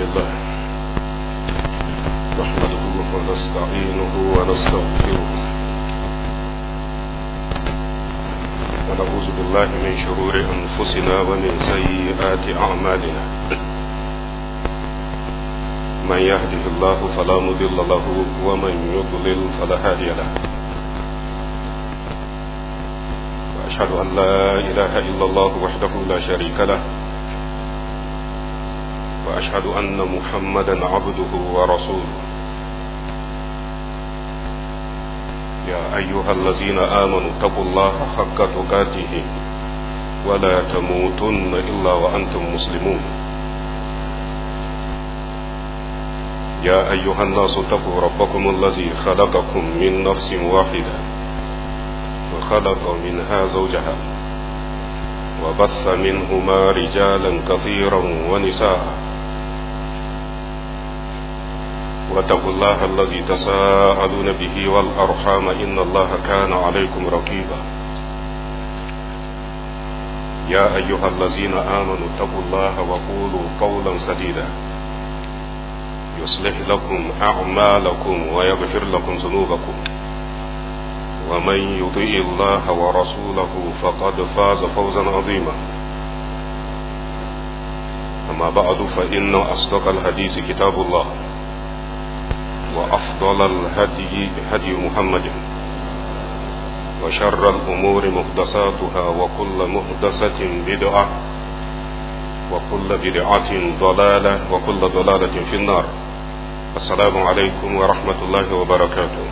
لله نحمده ونستعينه ونستغفره ونعوذ بالله من شرور أنفسنا ومن سيئات أعمالنا من يهده الله فلا مضل له ومن يضلل فلا هادي له وأشهد أن لا إله إلا الله وحده لا شريك له وأشهد أن محمدا عبده ورسوله يا أيها الذين آمنوا اتقوا الله حق تقاته ولا تموتن إلا وأنتم مسلمون يا أيها الناس اتقوا ربكم الذي خلقكم من نفس واحدة وخلق منها زوجها وبث منهما رجالا كثيرا ونساء واتقوا الله الذي تساءلون به والأرحام إن الله كان عليكم رقيبا يا أيها الذين آمنوا اتقوا الله وقولوا قولا سديدا يصلح لكم أعمالكم ويغفر لكم ذنوبكم ومن يطيع الله ورسوله فقد فاز فوزا عظيما أما بعد فإن أصدق الحديث كتاب الله وأفضل الهدي هدي محمد وشر الأمور محدثاتها وكل محدثة بدعة وكل بدعة ضلالة وكل ضلالة في النار السلام عليكم ورحمة الله وبركاته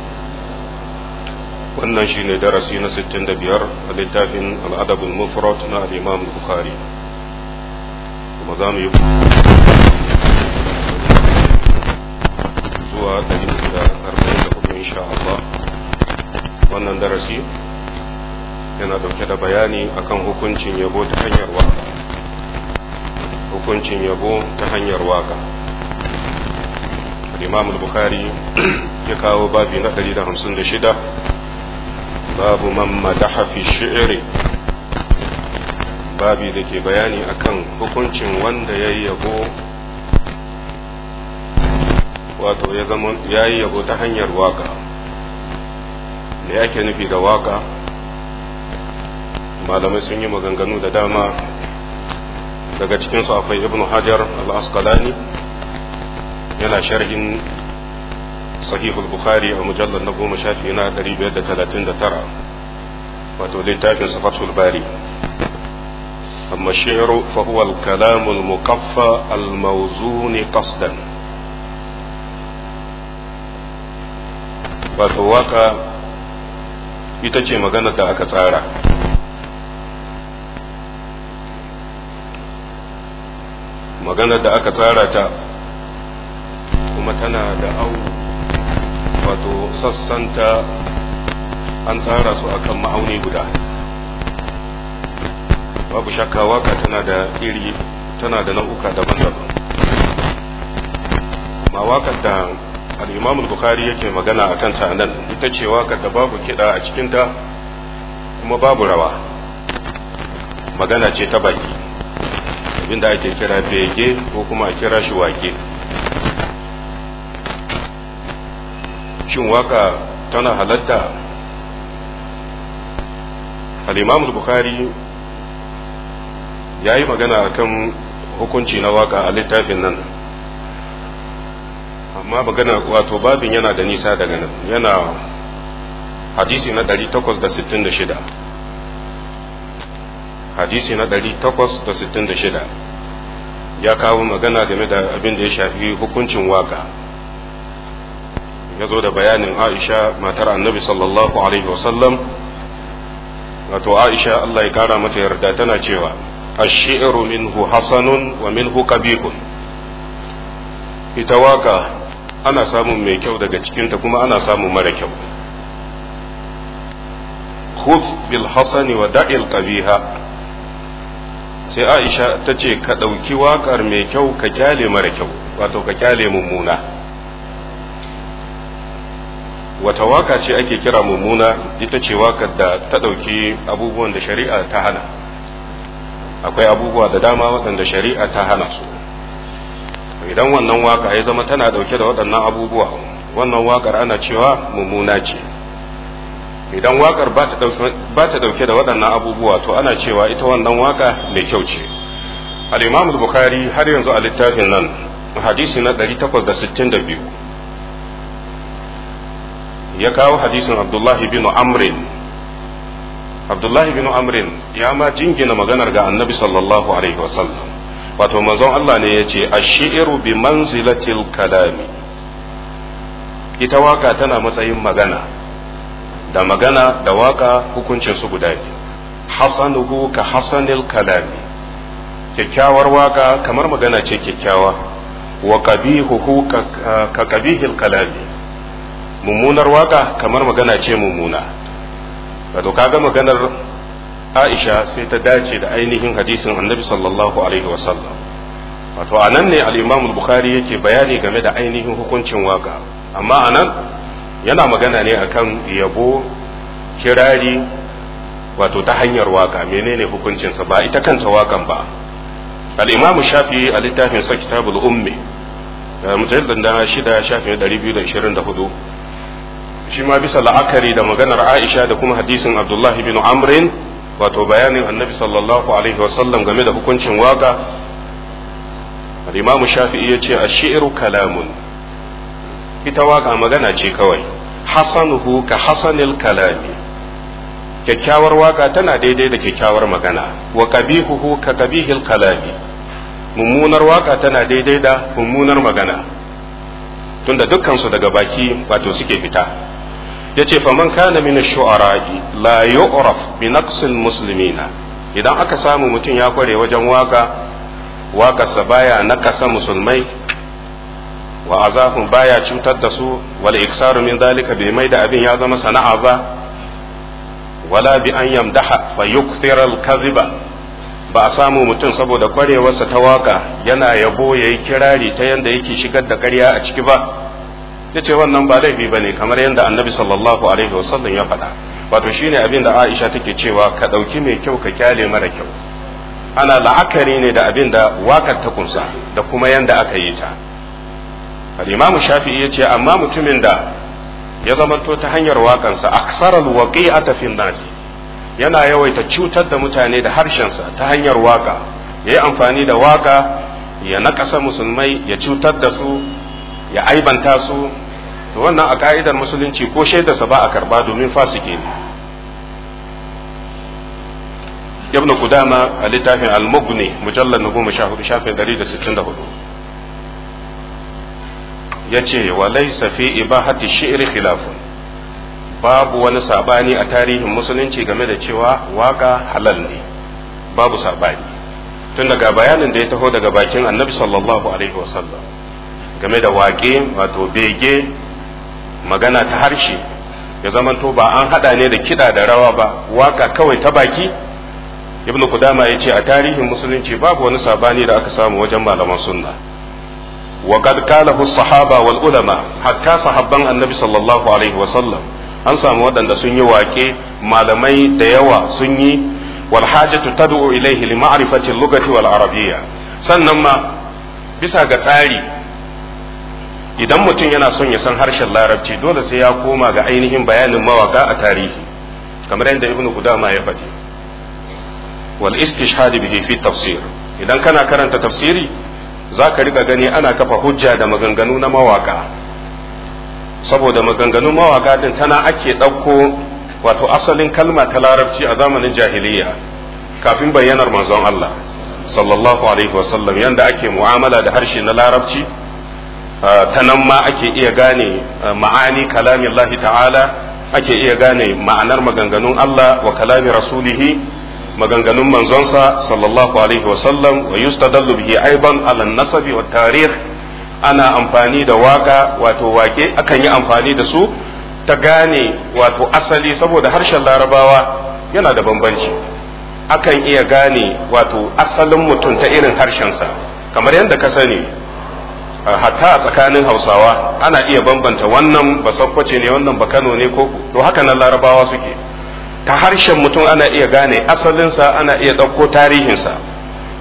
wannan shi ne darasi na 65 a littafin al'adabul mufrad na al'imam bukhari kuma za mu yi zuwa 144 insha Allah wannan darasi yana dauke da bayani akan hukuncin yabo ta hanyar waka hukuncin yabo ta hanyar waka imam bukhari ya kawo babi na 156 babu man madaha fi shi'ri babi da ke bayani akan hukuncin wanda ya yi yabo wato ya zama ya yi yabo ta hanyar waka da yake nufi da waka malamai sun yi maganganu da dama daga cikinsu akwai ibnu hajar al-asqalani yana sharhin sahihul bukhari a mujallar na goma shafi na 539 wato littafin safatul bari amma shi'ru fa huwa al-kalam al-muqaffa al-mawzun qasdan wato waka ita ce magana da aka tsara magana da aka tsara ta kuma tana da au wato sassanta an tsara su akan ma'auni guda babu shakka waka tana da iri tana da nau'uka daban-daban ma wakar da al'imam bukhari yake magana a kanta nan ita ce wakar da babu kiɗa a cikinta kuma babu rawa magana ce ta baki abinda ake kira bege ko kuma a kira shi wake shin waka tana halatta al-imam bukhari ya yi magana akan hukunci na waka a littafin nan amma magana wato babin yana da nisa daga nan yana hadisi na 866 hadisi na 866 ya kawo magana game da abin da ya shafi hukuncin waka ya zo da bayanin aisha matar annabi sallallahu alaihi wasallam wato aisha allah ya kara mata yarda tana cewa ashi'ru minhu hasanun wa minhu qabihun ita waka ana samun mai kyau daga cikinta kuma ana samun mara kyau khudh bil hasani wa da'il qabiha sai aisha ta ce ka ɗauki waƙar mai kyau ka kyale mara kyau wato ka kyale mummuna wata waka ce ake kira mummuna ita ce wakar da ta ɗauki abubuwan da shari'a ta hana akwai abubuwa da dama waɗanda shari'a ta hana su idan wannan waka ya zama tana dauke da waɗannan abubuwa wannan wakar ana cewa mummuna ce idan wakar ba ta dauke da waɗannan abubuwa to ana cewa ita wannan waka mai kyau ce al-imam bukhari har yanzu a littafin nan hadisi na 862 ya kawo hadisin abdullahi bin amrin abdullahi bin amrin ya ma jingina maganar ga annabi sallallahu alaihi wasallam wato manzon Allah ne ya ce ashiru bi manzilatil kalami ita waka tana matsayin magana da magana da waka hukuncin su guda biyu hasanuhu ka hasanil kalami kyakkyawar waka kamar magana ce kyakkyawa wa qabihuhu ka qabihil kalami mummunar waka kamar magana ce mummuna wato kaga maganar Aisha sai ta dace da ainihin hadisin Annabi sallallahu alaihi wasallam wato anan ne al-Imam al-Bukhari yake bayani game da ainihin hukuncin waka amma anan yana magana ne akan yabo kirari wato ta hanyar waka menene hukuncinsa ba ita kanta wakan ba al-Imam Shafi'i a littafin sa Kitabul Ummi mujallad da shida shafin 224 shi ma bisa la'akari da maganar Aisha da kuma hadisin Abdullah bin Amrin wato bayanin Annabi sallallahu alaihi wasallam game da hukuncin waka al-Imam Shafi'i ya ce ash-shi'ru kalamun ita waka magana ce kawai hasanuhu ka hasanil kalami kyakkyawar waka tana daidai da kyakkyawar magana wa qabihuhu ka qabihil kalami mummunar waka tana daidai da mummunar magana tunda dukkan su daga baki wato suke fita yace faman kana min ash-shu'ara'i la yu'raf bi naqsil muslimina idan aka samu mutum ya kware wajen waka waƙarsa baya nakasa musulmai wa azahum baya cutar da su wal iksaru min dalika bai mai da abin ya zama sana'a ba wala bi an yamdaha fa yukthira al kaziba ba a samu mutum saboda kwarewarsa ta waka yana yabo yayi kirari ta yanda yake shigar da ƙarya a ciki ba yace wannan ba laifi bane kamar yanda annabi sallallahu alaihi wasallam ya faɗa wato shine abin da Aisha take cewa ka ɗauki mai kyau ka kyale mara kyau ana la'akari ne da abin da wakar ta kunsa da kuma yanda aka yi ta al-imamu shafi'i ya ce amma mutumin da ya zamanto ta hanyar wakansa aksaral waqi'ata fi nasi yana yawaita cutar da mutane da harshensa ta hanyar waka yayi amfani da waka ya nakasa musulmai ya cutar da su ya aibanta su to wannan a ka'idar musulunci ko shaidarsa ba a karba domin fasike ne ibn Qudama a littafin al-Mughni mujallal na goma sha hudu shafin dari da sittin da hudu ya ce wa laisa fi ibahati shi'ri khilafun babu wani sabani a tarihin musulunci game da cewa waka halal ne babu sabani tun daga bayanin da ya taho daga bakin annabi sallallahu alaihi wasallam game da waƙe wato bege magana ta harshe ya zamanto ba an hada ne da kiɗa da rawa ba waka kawai ta baki ibnu kudama ya ce a tarihin musulunci babu wani sabani da aka samu wajen malaman sunna wa qad qalahu sahaba wal ulama hatta sahabban annabi sallallahu alaihi wa sallam an samu waɗanda sun yi wake malamai da yawa sun yi wal hajatu tad'u ilayhi li ma'rifati al-lughati wal arabiyya sannan ma bisa ga tsari idan mutum yana son ya san harshen larabci dole sai ya koma ga ainihin bayanin mawaka a tarihi kamar yadda ibnu kudama ya faɗi wal istishhad bihi fi tafsir idan kana karanta tafsiri zaka riga gani ana kafa hujja da maganganu na mawaka saboda maganganun mawaka din tana ake ɗauko wato asalin kalma ta larabci a zamanin jahiliya kafin bayyanar manzon Allah sallallahu alaihi wasallam yanda ake mu'amala da harshe na larabci ta nan ma ake iya gane ma'ani kalamin Allah ta'ala ake iya gane ma'anar maganganun Allah wa kalami rasulihi maganganun manzonsa sallallahu alaihi wasallam wa yustadallu bihi aiban ala nasabi wa tarikh ana amfani da waka wato wake akan yi amfani da su ta gane wato asali saboda harshen larabawa yana da bambanci akan iya gane wato asalin mutum ta irin harshensa kamar yadda ka sani hatta a tsakanin hausawa ana iya bambanta wannan ba sakkwace ne wannan ba kano ne ko to haka nan larabawa suke ta harshen mutum ana iya gane asalinsa ana iya ɗauko tarihinsa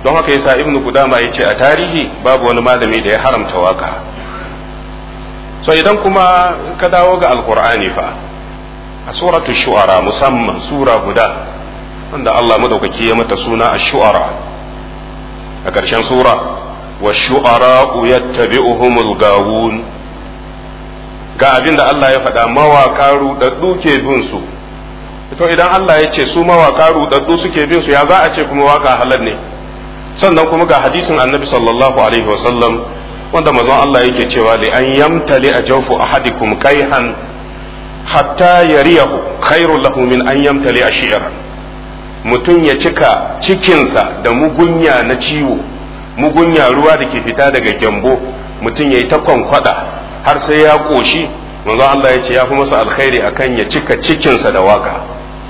don haka yasa ibnu qudama yace a tarihi babu wani malami da ya haramta waka so idan kuma ka dawo ga alqur'ani fa a suratul shu'ara musamman sura guda wanda Allah madaukaki ya mata suna ash-shu'ara a ƙarshen sura wa shu'ara yattabi'uhumul gawun ga abin da Allah ya faɗa mawaka rudaddu ke bin su to idan Allah ya ce su mawaka rudaddu suke bin su ya za a ce kuma waka halal ne sannan kuma ga hadisin annabi sallallahu alaihi wasallam wanda mazan Allah yake cewa li an yamtali a jawfu ahadikum kaihan hatta yariyahu khairul lahu min an yamtali a shi'ran mutum ya cika cikinsa da mugunya na ciwo mugunya ruwa da ke fita daga gyambo mutum ya yi ta kwankwada har sai ya ƙoshi manzo Allah ya ce ya fi masa alkhairi akan ya cika cikinsa da waka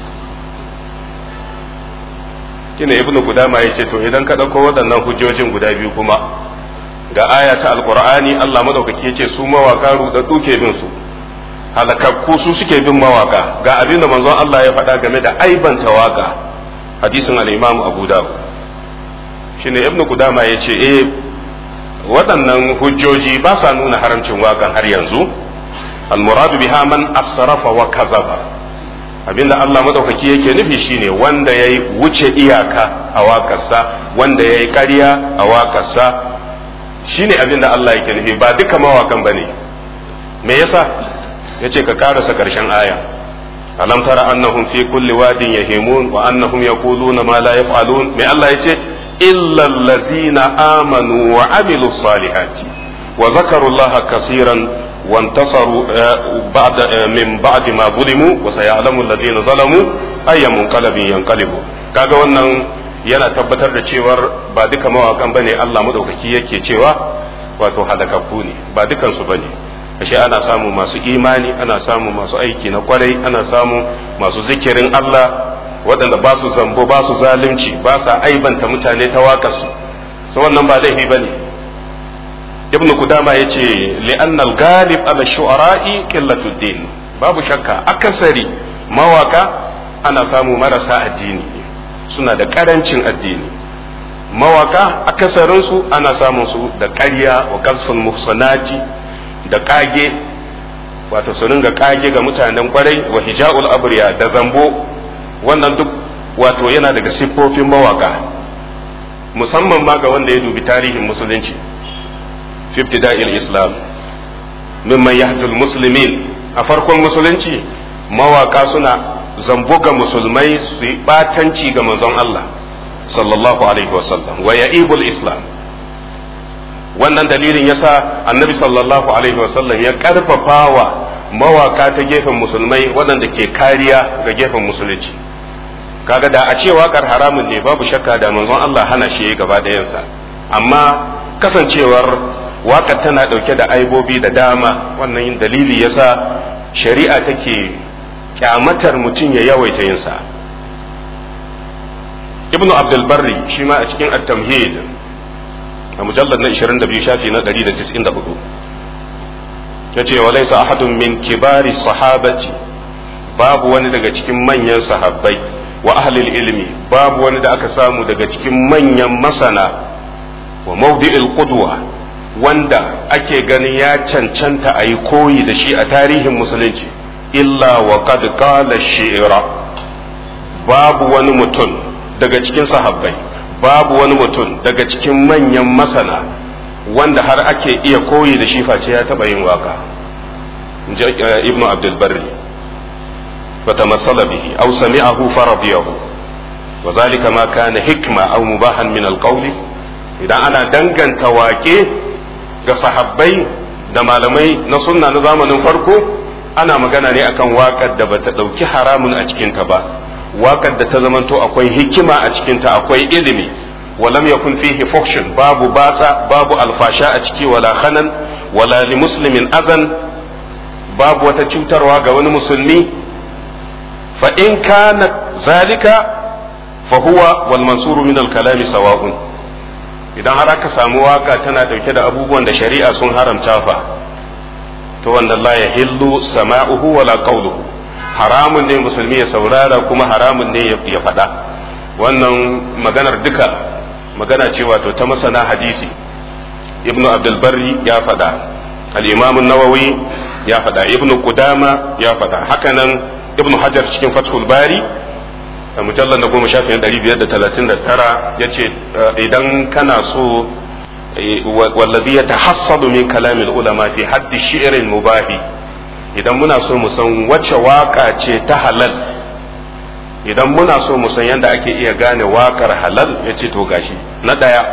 kina ibnu gudama ya ce to idan ka ɗauko waɗannan hujjojin guda biyu kuma ga aya ta alqur'ani Allah madaukaki ya ce su mawaka rudaddu ke bin su halakakku su suke bin mawaka ga abin da manzon Allah ya faɗa game da aibanta waka hadisin al-imam abu dawud shine ibnu gudama ya ce eh waɗannan hujjoji ba sa nuna haramcin waƙan har yanzu almuradu biha man asrafa wa kazaba abinda Allah madaukaki yake nufi shine wanda yayi wuce iyaka a waƙarsa wanda yayi ƙarya a waƙarsa shine abinda Allah yake nufi ba duka mawakan bane me yasa yace ka karasa karshen aya alam tara annahum fi kulli wadin yahimun wa annahum yaquluna ma la yaf'alun me Allah yace إلا الذين آمنوا وعملوا الصالحات وذكروا الله كثيرا وانتصروا بعد من بعد ما ظلموا وسيعلم الذين ظلموا أي منقلب ينقلبوا kaga wannan yana tabbatar da cewar ba duka mawakan bane Allah madaukaki yake cewa wato halakakku ne ba dukansu bane ashe ana samu masu imani ana samu masu aiki na kwarai ana samu masu zikirin Allah waɗanda ba su zambo ba su zalunci ba sa aibanta mutane ta waƙarsu su wannan ba laifi ba ne ibn kudama ya ce li'annal galib ala shu'ara'i qillatud din babu shakka akasari mawaka ana samu marasa addini suna da karancin addini mawaka akasarinsu ana samun su da ƙarya wa kasful muhsanati da kage wato su ringa kage ga mutanen kwarai wa hija'ul abriya da zambo wannan duk wato yana daga siffofin mawaka musamman ma ga wanda ya dubi tarihin musulunci fiftida'il islam mimman yahdul muslimin a farkon musulunci mawaka suna zambo ga musulmai su yi batanci ga manzon Allah sallallahu alaihi wasallam wa ya'ibul islam wannan dalilin yasa annabi sallallahu alaihi wasallam ya karfafawa mawaka ta gefen musulmai waɗanda ke kariya ga gefen musulunci kaga da a ce waƙar haramun ne babu shakka da manzon Allah hana shi gaba ɗayansa amma kasancewar waƙar tana ɗauke da aibobi da dama wannan dalili yasa shari'a take kyamatar mutum ya yawaita yinsa ibnu abdul barri shi ma a cikin at-tamhid a mujallar na 22 shafi na 194 yace wa laysa ahadun min kibari sahabati babu wani daga cikin manyan sahabbai wa ahlil ilmi babu wani da aka samu daga cikin manyan masana wa mawdi'il qudwa wanda ake ganin ya cancanta a yi koyi da shi a tarihin musulunci illa wa qad qala shi'ra babu wani mutum daga cikin sahabbai babu wani mutum daga cikin manyan masana wanda har ake iya koyi da shi face ya taba yin waka ibnu abdul barri فتمثل به أو سمعه فرضيه وذلك ما كان حكمة أو مباحا من القول إذا أنا دنجن تواكي ga sahabbai da malamai na sunna na zamanin farko ana magana ne akan waƙar da bata ɗauki haramun a cikinta ba waƙar da ta zamanto akwai hikima a cikinta akwai ilimi walam yakun fihi fuhshun babu batsa babu alfasha a ciki wala khanan wala li muslimin azan babu wata cutarwa ga wani musulmi fa in kana zalika fa huwa wal mansuru min al kalami sawa'un idan har aka samu waka tana dauke da abubuwan da shari'a sun haramta fa to wanda la yahillu sama'uhu wala qawluhu haramun ne musulmi ya saurara kuma haramun ne ya faɗa wannan maganar duka magana ce wato ta masana hadisi ibnu abdulbarri ya faɗa al-imam nawawi ya faɗa ibnu qudama ya faɗa hakanan ibnu hajar cikin fathul bari a mujallar na goma shafin ɗari biyar da talatin da tara ya ce idan kana so wallazi ya tahassadu min kalamin ulama fi haddi shi'irin mubahi idan muna so mu san wacce waka ce ta halal idan muna so mu san yadda ake iya gane wakar halal ya ce to gashi na ɗaya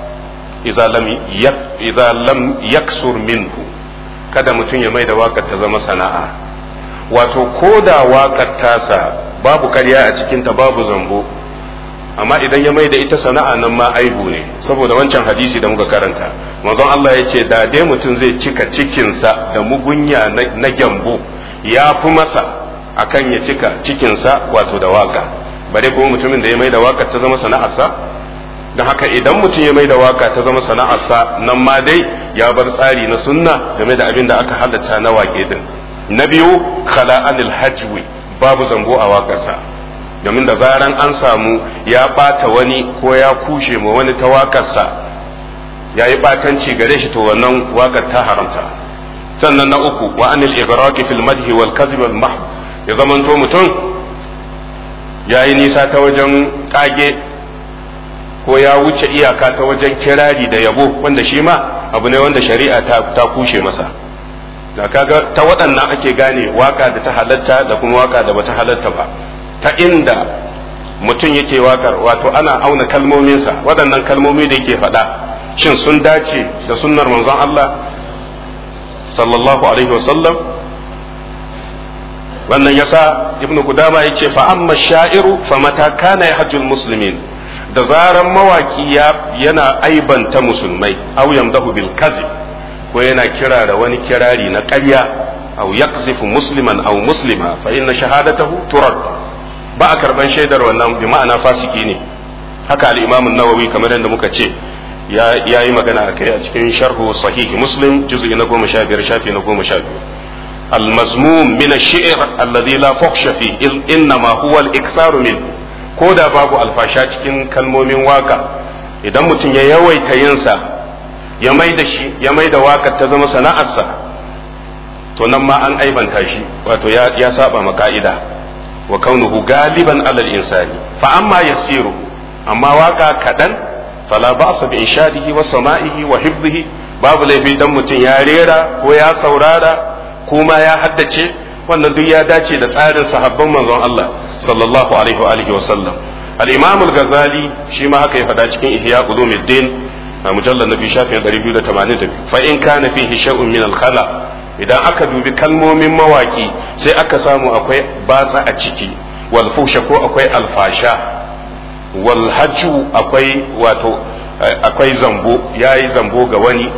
idza lam yaksur minhu kada mutum ya mai da wakar ta zama sana'a wato ko da wakar tasa babu karya a cikinta babu zambo amma idan ya mai da ita sana'a nan ma aibu ne saboda wancan hadisi da muka karanta manzon Allah ya ce da dai mutum zai cika cikinsa da mugunya na gyambo ya fi masa akan ya cika cikinsa wato da waka bare kuma mutumin da ya mai da waka ta zama sana'arsa don haka idan mutum ya mai da waka ta zama sana'arsa nan ma dai ya bar tsari na sunna game da abin da aka halatta na wake din na biyu khala'anil hajwi babu zambo a wakarsa domin da zaran an samu ya bata wani ko ya kushe ma wani ta wakarsa ya yi batanci gare shi to wannan wakar ta haramta sannan na uku wa anil igraqi fil madhi wal kadhib al mahd ya zamanto mutum ya yi nisa ta wajen kage ko ya wuce iyaka ta wajen kirari da yabo wanda shi ma abu ne wanda shari'a ta kushe masa da kaga ta waɗannan ake gane waka da ta halatta da kuma waka da bata halatta ba ta inda mutum yake wakar wato ana auna kalmominsa waɗannan kalmomi da yake faɗa shin sun dace da sunnar manzon Allah sallallahu alaihi wasallam wannan yasa ibnu kudama yace fa amma sha'iru fa mata kana yahjul muslimin da zaran mawaki yana aibanta musulmai aw yamdahu bil kazib ko yana kira da wani kirari na ƙarya aw yaqzifu musliman aw muslima fa inna shahadatahu turad ba a karban shaidar wannan bi ma'ana fasiki ne haka al-imam an-nawawi kamar yadda muka ce ya yi magana a kai a cikin sharhu sahihi muslim juz'i na goma sha biyar shafi na goma sha biyu المزموم من الشعر الذي لا فحش فيه إنما هو الإكثار منه ko da babu alfasha cikin kalmomin waka idan mutum ya yawaita yinsa ya mai da shi ya mai da wakar ta zama sana'arsa to nan ma an aibanta shi wato ya, ya saba ma ka'ida wa kaunuhu galiban alal insani fa amma yasiru amma waka kadan fala ba'sa bi inshadihi wa sama'ihi wa hifdhihi babu laifi dan mutum ya rera ko ya saurara kuma ya haddace wannan duk ya dace da tsarin sahabban manzon Allah sallallahu alaihi wa alihi wa sallam al-imam al-ghazali shi ma haka ya faɗa cikin ihya ulumuddin a mujallal nabi shafin 282 fa in kana fihi shay'un min al-khala idan aka dubi kalmomin mawaki sai aka samu akwai batsa a ciki wal fusha ko akwai alfasha wal hajju akwai wato akwai zambo yayi zambo ga wani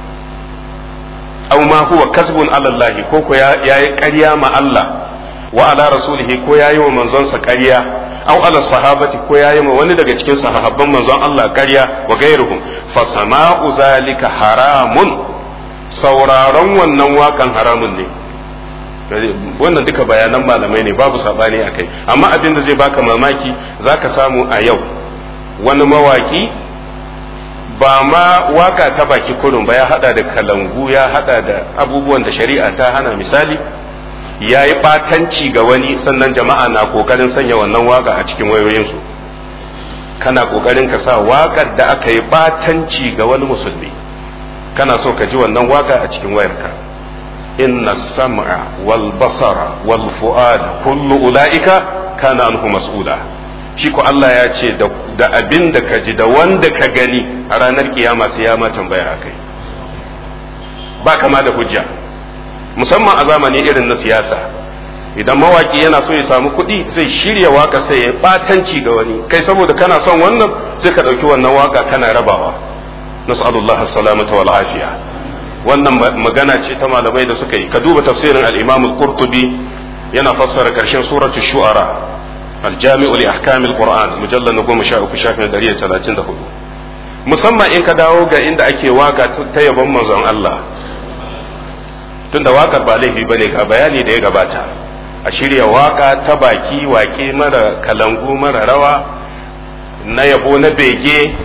aw ma huwa kasbun ala Allah ko ko yayi ƙarya ma Allah wa ala rasulihi ko yayi wa manzonsa ƙarya aw ala sahabati ko yayi ma wani daga cikin sahabban manzon Allah ƙarya wa gairuhum fa sama'u zalika haramun sauraron wannan wakan haramun ne wannan duka bayanan malamai ne babu sabani akai amma abin da zai baka mamaki zaka samu a yau wani mawaki ba ma waka ta baki kurun ba ya hada da kalangu ya hada da abubuwan da shari'a ta hana misali ya yi batanci ga wani sannan jama'a na kokarin sanya wannan waka a cikin wayoyinsu kana kokarin ka sa wakar da aka yi batanci ga wani musulmi kana so ka ji wannan waka a cikin wayarka inna sam'a wal basara wal fu'ada kullu ula'ika kana anhu mas'ula shi ko Allah ya ce da abin da ka ji da wanda ka gani a ranar kiyama sai ya ma tambaya a kai ba kama da hujja musamman a zamani irin na siyasa idan mawaki yana so ya samu kuɗi zai shirya waka sai ya batanci ga wani kai saboda kana son wannan sai ka ɗauki wannan waka kana rabawa nas'alullah salamata wal afiya wannan magana ce ta malamai da suka yi ka duba tafsirin al-imam al-qurtubi yana fassara karshen suratul shu'ara الجامع لأحكام القرآن مجلد نقوم شاء كشاف من درية ثلاثين دهو musamman in ka dawo ga inda ake waka ta yabon manzon Allah tunda wakar ba laifi bane ga bayani da ya gabata a shirya waka ta baki wake mara kalangu mara rawa na yabo na bege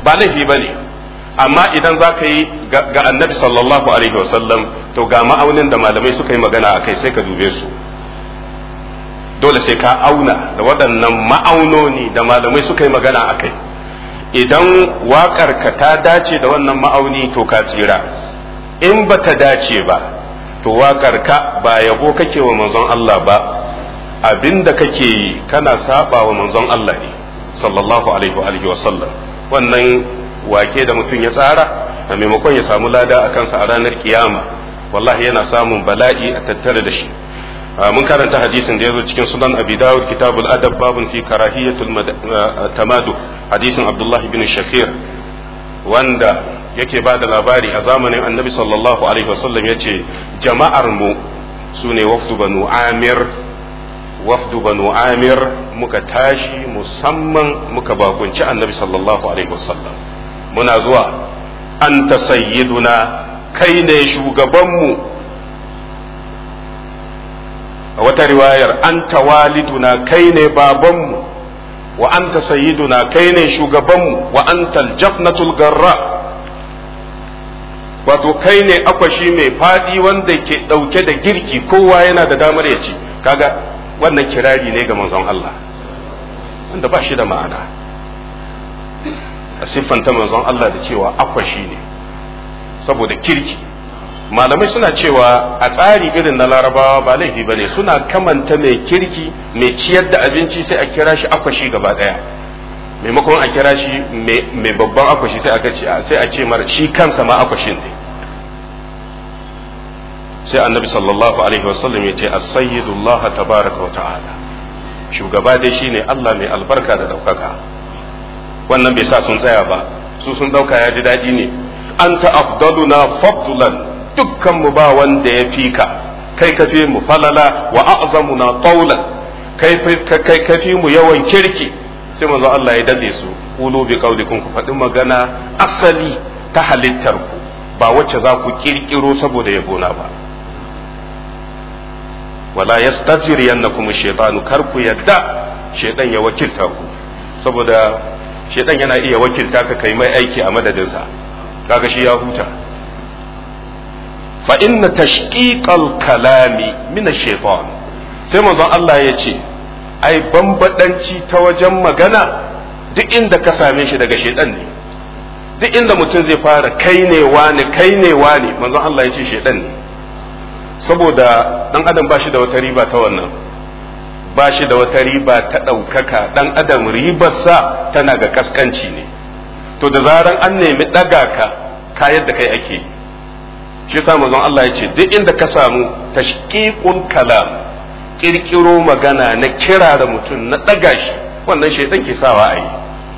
ba laifi ba ne amma idan za ka yi ga annabi sallallahu alaihi wasallam to ga ma'aunin da malamai suka yi magana a kai sai ka dube su dole sai ka auna da waɗannan ma'aunoni da malamai suka yi magana a kai idan waƙarka ta dace da wannan ma'auni to ka tsira in ba ta dace ba to waƙarka ba yabo kake wa manzon Allah ba abinda kake yi kana saba wa manzon Allah ne sallallahu alaihi wa sallam wannan wake da mutum ya tsara a maimakon ya samu lada a kansa a ranar kiyama wallahi yana samun bala'i a tattare da shi mun karanta hadisin da ya zo cikin sunan abi dawud kitabul adab babun fi karahiyatul tamadu hadisin abdullahi bin shakir wanda yake ba da labari a zamanin annabi sallallahu alaihi wasallam ya ce jama'ar mu su ne wafdu banu amir wafdu banu amir muka tashi musamman muka bakunci annabi sallallahu alaihi wasallam muna zuwa anta sayyiduna kai ne shugabanmu a wata riwayar anta waliduna kai ne babanmu wa anta sayyiduna kai ne shugabanmu wa anta aljafnatul garra wato kai ne akwashi mai fadi wanda ke dauke da girki kowa yana da damar ya ci kaga wannan kirari ne ga manzon Allah wanda ba shi da ma'ana a siffanta manzon Allah da cewa akwashi ne saboda kirki malamai suna cewa a tsari irin na larabawa ba laifi ba ne suna kamanta mai kirki mai ciyar da abinci sai a kira shi akwashi gaba daya maimakon a kira shi mai babban akwashi sai a sai a ce mar shi kansa ma akwashin ne sai annabi sallallahu alaihi wasallam ya ce as-sayyidullah tabaraka wa ta'ala shugaba dai shine Allah mai albarka da daukaka wannan bai sa sun tsaya ba su sun dauka ya ji daɗi ne anta afdaluna fadlan dukkan mu ba wanda ya fi ka kai ka fi mu falala wa a'zamuna tawlan kai kai ka fi mu yawan kirki sai manzo Allah ya daze su qulu bi qaulikum ku faɗi magana asali ta halittar ku ba wacce za ku kirkiro saboda yabona ba wala yastajriyannakum ash-shaytanu kar ku yadda shaytan ya wakilta ku saboda shaytan yana iya wakilta ka kai mai aiki a madadinsa kaga shi ya huta fa inna tashqiqal kalami min ash-shaytan sai manzon Allah ya ce ai bambadanci ta wajen magana duk inda ka same shi daga shaytan ne duk inda mutum zai fara kai ne wani kai ne wani manzon Allah ya ce shaytan ne saboda dan adam ba shi da wata riba ta wannan ba shi da wata riba ta ɗaukaka dan adam ribarsa tana ga kaskanci ne to da zaran an nemi ɗaga ka kayar da kai ake yi shi sa manzon Allah ya ce duk inda ka samu tashqiqul kalam kirkiro magana na kira da mutum na ɗaga shi wannan shaitan ke sawa a yi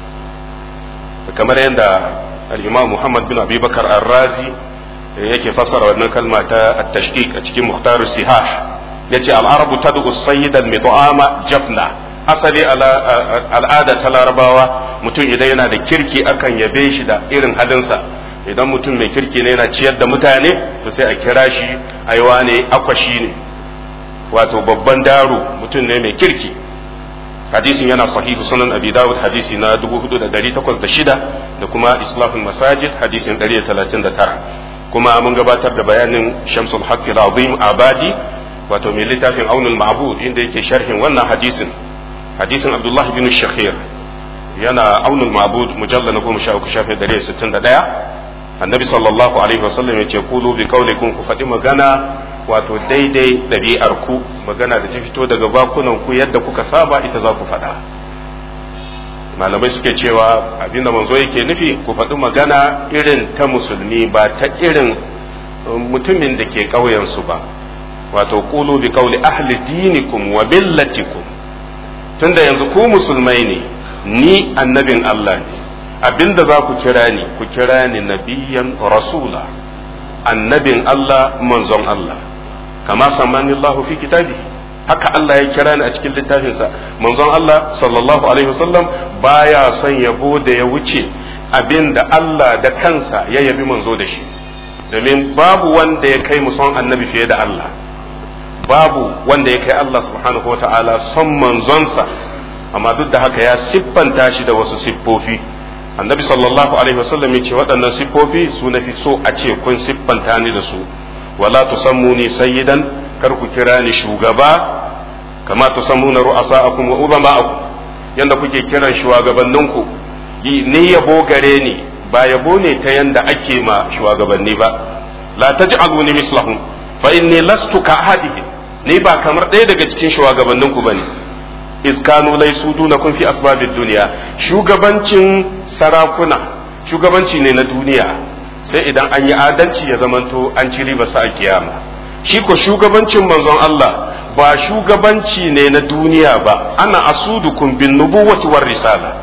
kamar yadda al-imam Muhammad bin Abi Bakar Ar-Razi yake fassara wannan kalma ta at-tashqiq a cikin Muhtar Sihah yace al-arabu tad'u as-sayyid al-mit'ama jafna asali al'ada ta larabawa mutum idan yana da kirki akan yabe shi da irin halinsa idan mutum mai kirki ne yana ciyar da mutane to sai a kira shi aiwa ne akwashi ne wato babban daro mutum ne mai kirki hadisin yana sahihu sunan abi dawud hadisi na 4806 da kuma islahul masajid hadisin 139 kuma mun gabatar da bayanin shamsul haqqil azim abadi wato mai littafin aunul ma'bud inda yake sharhin wannan hadisin hadisin abdullah bin shakhir yana aunul ma'bud mujallal na goma sha uku shafin dare sittin da ɗaya annabi sallallahu alaihi wasallam ya ce kulu bi kaulikum ku faɗi magana wato daidai ɗabi'ar ku magana da ta fito daga bakunan ku yadda kuka saba ita za ku faɗa malamai suke cewa abinda manzo yake nufi ku faɗi magana irin ta musulmi ba ta irin mutumin da ke ƙauyensu ba wato kulu bi kauli ahli dinikum wa millatikum tunda yanzu ku musulmai ne ni annabin Allah ne abinda za ku kira ni ku kira ni nabiyan rasula annabin Allah manzon Allah kama samani Allah fi kitabi haka Allah ya kira ni a cikin littafinsa manzon Allah sallallahu alaihi wasallam baya son yabo da ya wuce abinda Allah da kansa ya yabi manzo da shi domin babu wanda ya kai mu son annabi fiye da Allah babu wanda ya kai Allah subhanahu wa ta'ala son manzonsa amma duk da haka ya siffanta shi da wasu siffofi annabi sallallahu alaihi wasallam yace waɗannan siffofi su nafi so a ce kun siffanta ni da su wala tusammuni sayyidan kar ku kira ni shugaba kama tusammuna ru'asa'akum wa ulama'akum yanda kuke kiran shugabanninku ni yabo gare ni ba yabo ne ta yanda ake ma shugabanni ba la taj'aluni mislahum fa inni lastu ka ahadihim ni ba kamar ɗaya daga cikin shugabanninku bane iz kanu laysu dunakum fi asbabid dunya shugabancin sarakuna shugabanci ne na duniya sai idan an yi adalci ya zamanto an ci riba sa a kiyama shi ko shugabancin manzon Allah ba shugabanci ne na duniya ba ana asudukum bin nubuwati war risala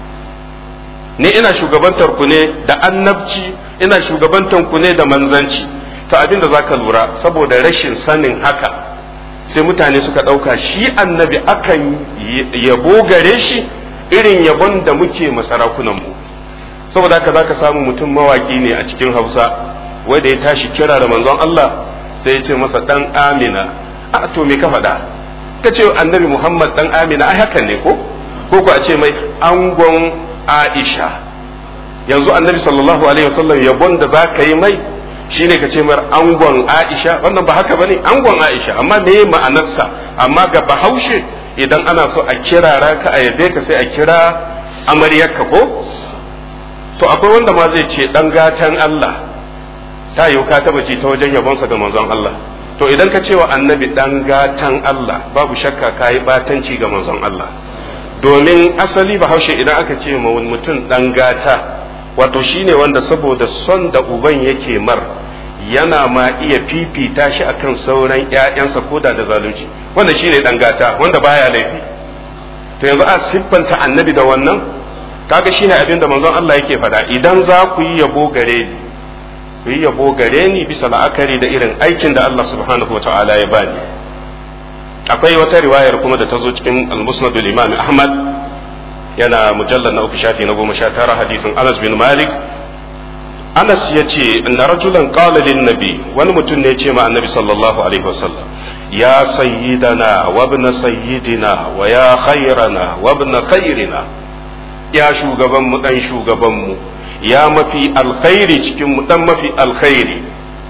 ni ina shugabantar ku ne da annabci ina shugabantar ku ne da manzanci to abinda zaka lura saboda rashin sanin haka sai mutane suka ɗauka shi annabi akan yabo gare shi irin yabon da muke masarakunanmu saboda haka zaka samu mutum mawaki ne a cikin hausa wanda ya tashi kira da manzon Allah sai ya ce masa dan amina a to me ka faɗa ka ce annabi muhammad dan amina ai hakan ne ko ko ko a ce mai angon aisha yanzu annabi sallallahu alaihi wasallam yabon da za ka yi mai shine ka ce mar angon aisha wannan ba haka bane angon aisha amma me ma'anarsa amma ga bahaushe idan ana so a kirara ka a yabe ka sai a kira amaryarka ko to akwai wanda ma zai ce dan gatan Allah ta yiwu ka taba ji ta wajen yabonsa ga manzon Allah to idan ka ce wa annabi dan gatan Allah babu shakka ka yi batanci ga manzon Allah domin asali bahaushe idan aka ce ma mutum dan gata wato shine wanda saboda son da uban yake mar yana ma iya fifita shi akan sauran ƴaƴansa koda da zalunci wanda shine dan gata wanda baya laifi to yanzu a siffanta annabi da wannan kaga shine abin da manzon Allah yake faɗa idan za ku yi yabo gare ni ku yi yabo gare ni bisa la'akari da irin aikin da Allah subhanahu wa ta'ala ya bani akwai wata riwayar kuma da ta zo cikin al-musnad al-imam Ahmad yana mujallar na uku shafi na goma sha tara hadisin Anas bin Malik Anas ya ce na rajulan qala lin nabi wani mutum ne ya ce ma annabi sallallahu alaihi wasallam ya sayyidana wa ibn sayyidina wa ya khairana wa ibn khairina ya shugaban mu dan shugaban mu ya mafi alkhairi cikin mu dan mafi alkhairi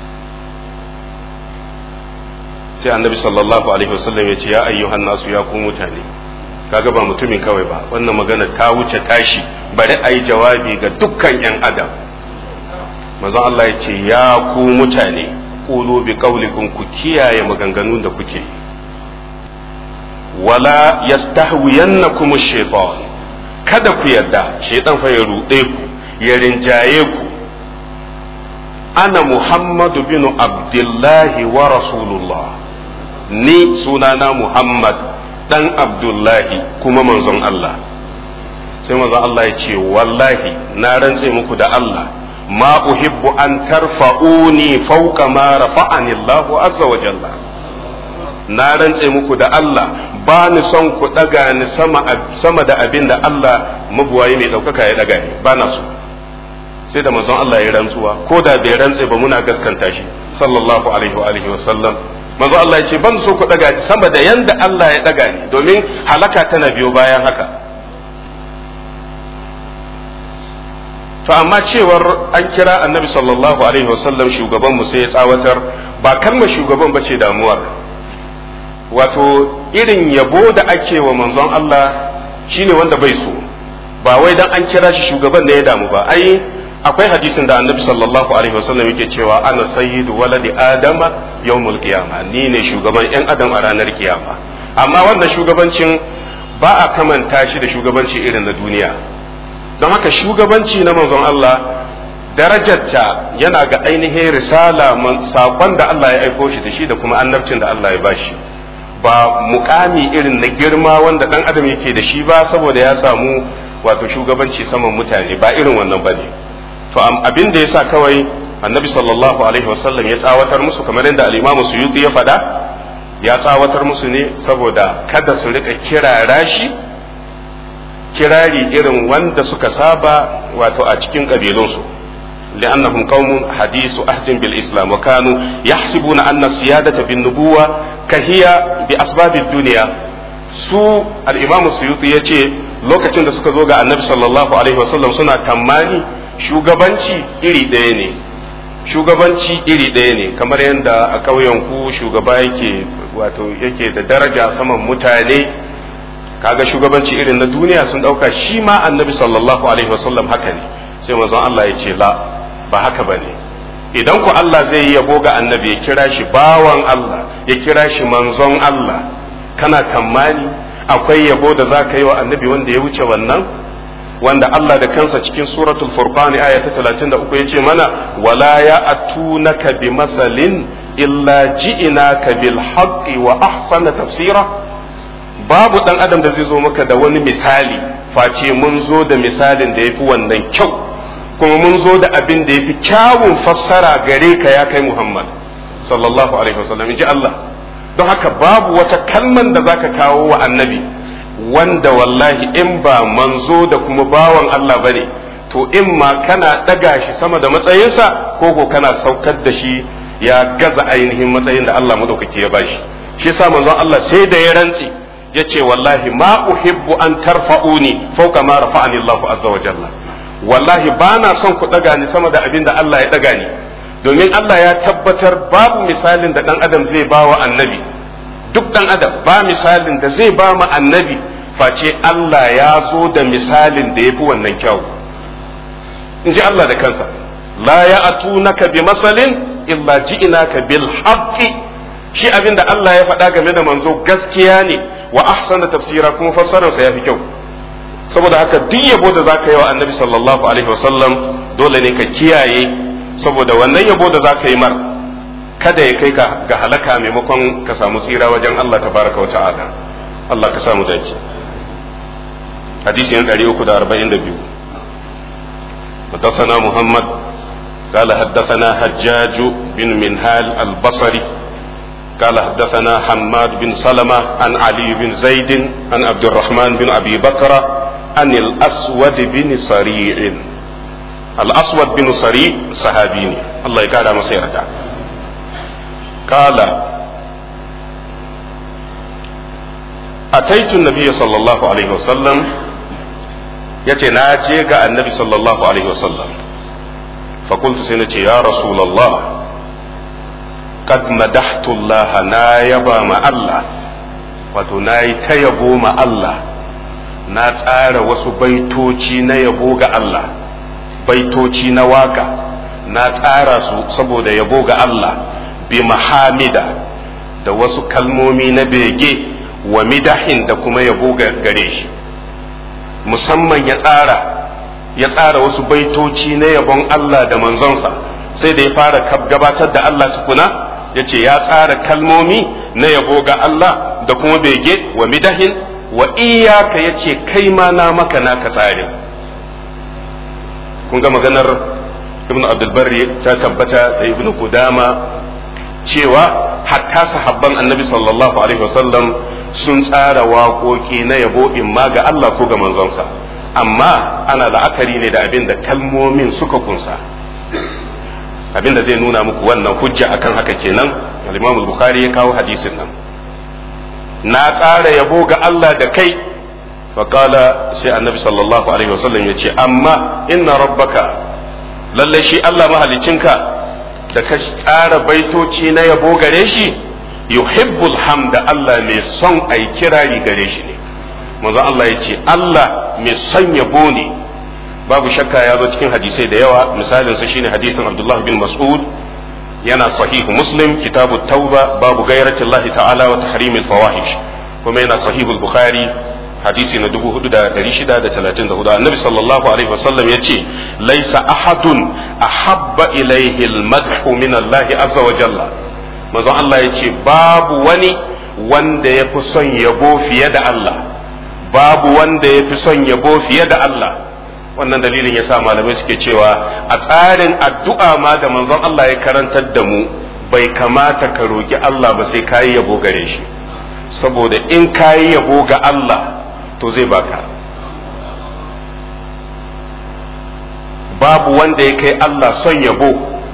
sai annabi sallallahu alaihi wasallam ya ce ya ayyuhan nasu ya ku mutane kaga ba mutumin kawai ba wannan magana ta wuce tashi bari a yi jawabi ga dukkan yan adam manzon Allah ya ce ya ku mutane qulu bi qaulikum ku kiyaye maganganun da kuke wala yastahwiyannakum ash-shaytan kada ku yarda shaytan fa ya rude ku ya rinjaye ku ana muhammadu bin abdullahi wa rasulullah ni sunana muhammad dan abdullahi kuma manzon Allah sai manzon Allah ya ce wallahi na rantse muku da Allah ma uhibbu an tarfa'uni fawqa ma rafa'ani Allah azza wa jalla na rantse muku da Allah ba ni son ku daga ni sama sama da abin da Allah mabuwayi mai daukaka ya daga ni ba na so sai da manzon Allah ya rantsuwa ko da bai rantse ba muna gaskanta shi sallallahu alaihi wa alihi wa sallam manzo Allah ya ce ban so ku daga sama da yanda Allah ya daga ni domin halaka tana biyo bayan haka to amma cewar an kira annabi sallallahu alaihi wasallam shugaban mu sai ya tsawatar ba kalmar shugaban bace damuwar wato irin yabo da ake wa manzon Allah shine wanda bai so ba wai dan an kira shi shugaban ne ya damu ba ai akwai hadisin da annabi sallallahu alaihi wasallam yake cewa ana sayyidu waladi adama yawmul qiyama ni ne shugaban yan adam a ranar kiyama amma wannan shugabancin ba a kamanta shi da shugabanci irin na duniya don haka shugabanci na manzon Allah darajarta yana ga ainihin risala sakon da Allah ya aiko shi da shi da kuma annabcin da Allah ya bashi ba mukami irin na girma wanda dan adam yake da shi ba saboda ya samu wato shugabanci saman mutane ba irin wannan bane to abin da yasa kawai annabi sallallahu alaihi wasallam ya tsawatar musu kamar yadda al-imamu suyuti ya faɗa ya tsawatar musu ne saboda kada su rika kirara shi kirari irin wanda suka saba wato a cikin kabilunsu لأنهم قوم حديث عهد بالإسلام وكانوا يحسبون أن السيادة بالنبوة كهي بأسباب الدنيا su al-imam suyuti ya ce lokacin da suka zo ga annabi sallallahu alaihi wasallam suna tamani shugabanci iri ɗaya ne shugabanci iri ɗaya ne kamar yadda a ƙauyen ku shugaba yake wato yake da daraja saman mutane kaga shugabanci irin na duniya sun ɗauka shi ma annabi sallallahu alaihi wasallam haka ne sai manzon Allah ya ce la ba haka ba ne idan ku Allah zai yi yabo ga annabi ya kira shi bawan Allah ya kira shi manzon Allah kana kammani akwai yabo da za ka yi wa annabi wanda ya wuce wannan wanda Allah da kansa cikin suratul furqan aya ta 33 yace mana wala ya atunaka bi masalin illa ji'inaka bil haqqi wa ahsana tafsira babu dan adam da zai zo maka da wani misali face mun zo da misalin da yafi wannan kyau kuma mun zo da abin da yafi kyawun fassara gare ka ya kai Muhammad sallallahu alaihi wasallam inji Allah don haka babu wata kalman da zaka kawo wa annabi wanda wallahi in ba manzo da kuma bawan Allah bane to in ma kana daga shi sama da matsayinsa ko ko kana saukar da shi ya gaza ainihin matsayin da Allah madaukake ya bashi shi yasa manzon Allah sai da ya rantsi ya ce wallahi ma uhibbu an tarfa'uni fawqa ma rafa'ani Allah azza wa jalla wallahi ba na son ku daga ni sama da abin da Allah ya daga ni domin Allah ya tabbatar babu misalin da dan adam zai bawa annabi duk dan adam ba misalin da zai ba mu annabi face Allah ya zo da misalin da ya fi wannan kyau in ji Allah da kansa la ya atunaka bi masalin illa ji'inaka bil haqqi shi abin da Allah ya faɗa game da manzo gaskiya ne wa ahsana tafsira kuma fassararsa ya fi kyau saboda haka duk yabo da zaka yi wa annabi sallallahu alaihi wasallam dole ne ka kiyaye saboda wannan yabo da zaka yi mar kada ya kai ka ga halaka maimakon ka samu tsira wajen Allah tabaraka wa ta'ala Allah ka samu dace hadisi yan 342 حدثنا محمد قال حدثنا حجاج بن منهال البصري قال حدثنا حماد بن سلمة عن علي بن زيد عن عبد الرحمن بن أبي بكر عن الأسود بن صريع الأسود بن صريع صحابيني الله يقال مسيرته قال أتيت النبي صلى الله عليه وسلم يتي ناجي النبي صلى الله عليه وسلم فقلت سنتي يا رسول الله قد مدحت الله نا يبا ما الله wato na yi ta yabo ma Allah na tsara wasu baitoci na yabo ga Allah baitoci na waka na tsara su saboda yabo ga Allah bi mahamida da wasu kalmomi na bege wa midahin da kuma yabo gare shi musamman ya tsara ya tsara wasu baitoci na yabon Allah da manzonsa sai da ya fara gabatar da Allah tukuna ya ce ya tsara kalmomi na yabo ga Allah da kuma bege wa midahin wa iyaka ya ce kai ma na maka naka tsarin kun ga maganar ibn abdulbarri ta tabbata da ibn kudama cewa hatta sahabban annabi sallallahu alaihi wasallam sun tsara waƙoƙi na yabo in ma ga Allah ko ga manzonsa amma ana la'akari ne da abin da kalmomin suka kunsa abin da zai nuna muku wannan hujja akan haka kenan al-Imam al-Bukhari ya kawo hadisin nan na tsara yabo ga Allah da kai faqala sai annabi sallallahu alaihi wasallam ya ce amma inna rabbaka lalle shi Allah mahalicinka da ka tsara baitoci na yabo gare shi yuhibbul hamda Allah mai son ai kirari gare shi ne manzo Allah ya ce Allah mai son yabo ne babu shakka ya zo cikin hadisai da yawa misalin sa shine hadisin Abdullah bin Mas'ud yana sahihu Muslim kitabu tauba babu gairati Allah ta'ala wa tahrimil fawahish kuma yana sahihu Bukhari hadisi na 4634 annabi sallallahu alaihi wasallam yace laisa ahadun ahabba ilaihi almadhu min Allah azza wa jalla manzon Allah yace babu wani wanda ya fi son yabo fiye da Allah babu wanda ya fi son yabo fiye da Allah wannan dalilin yasa malamai suke cewa a tsarin addu'a ma da manzon Allah ya karantar da mu bai kamata ka roki Allah ba sai kayi yabo gare shi saboda in kayi yabo ga Allah to zai baka babu wanda ya kai Allah son yabo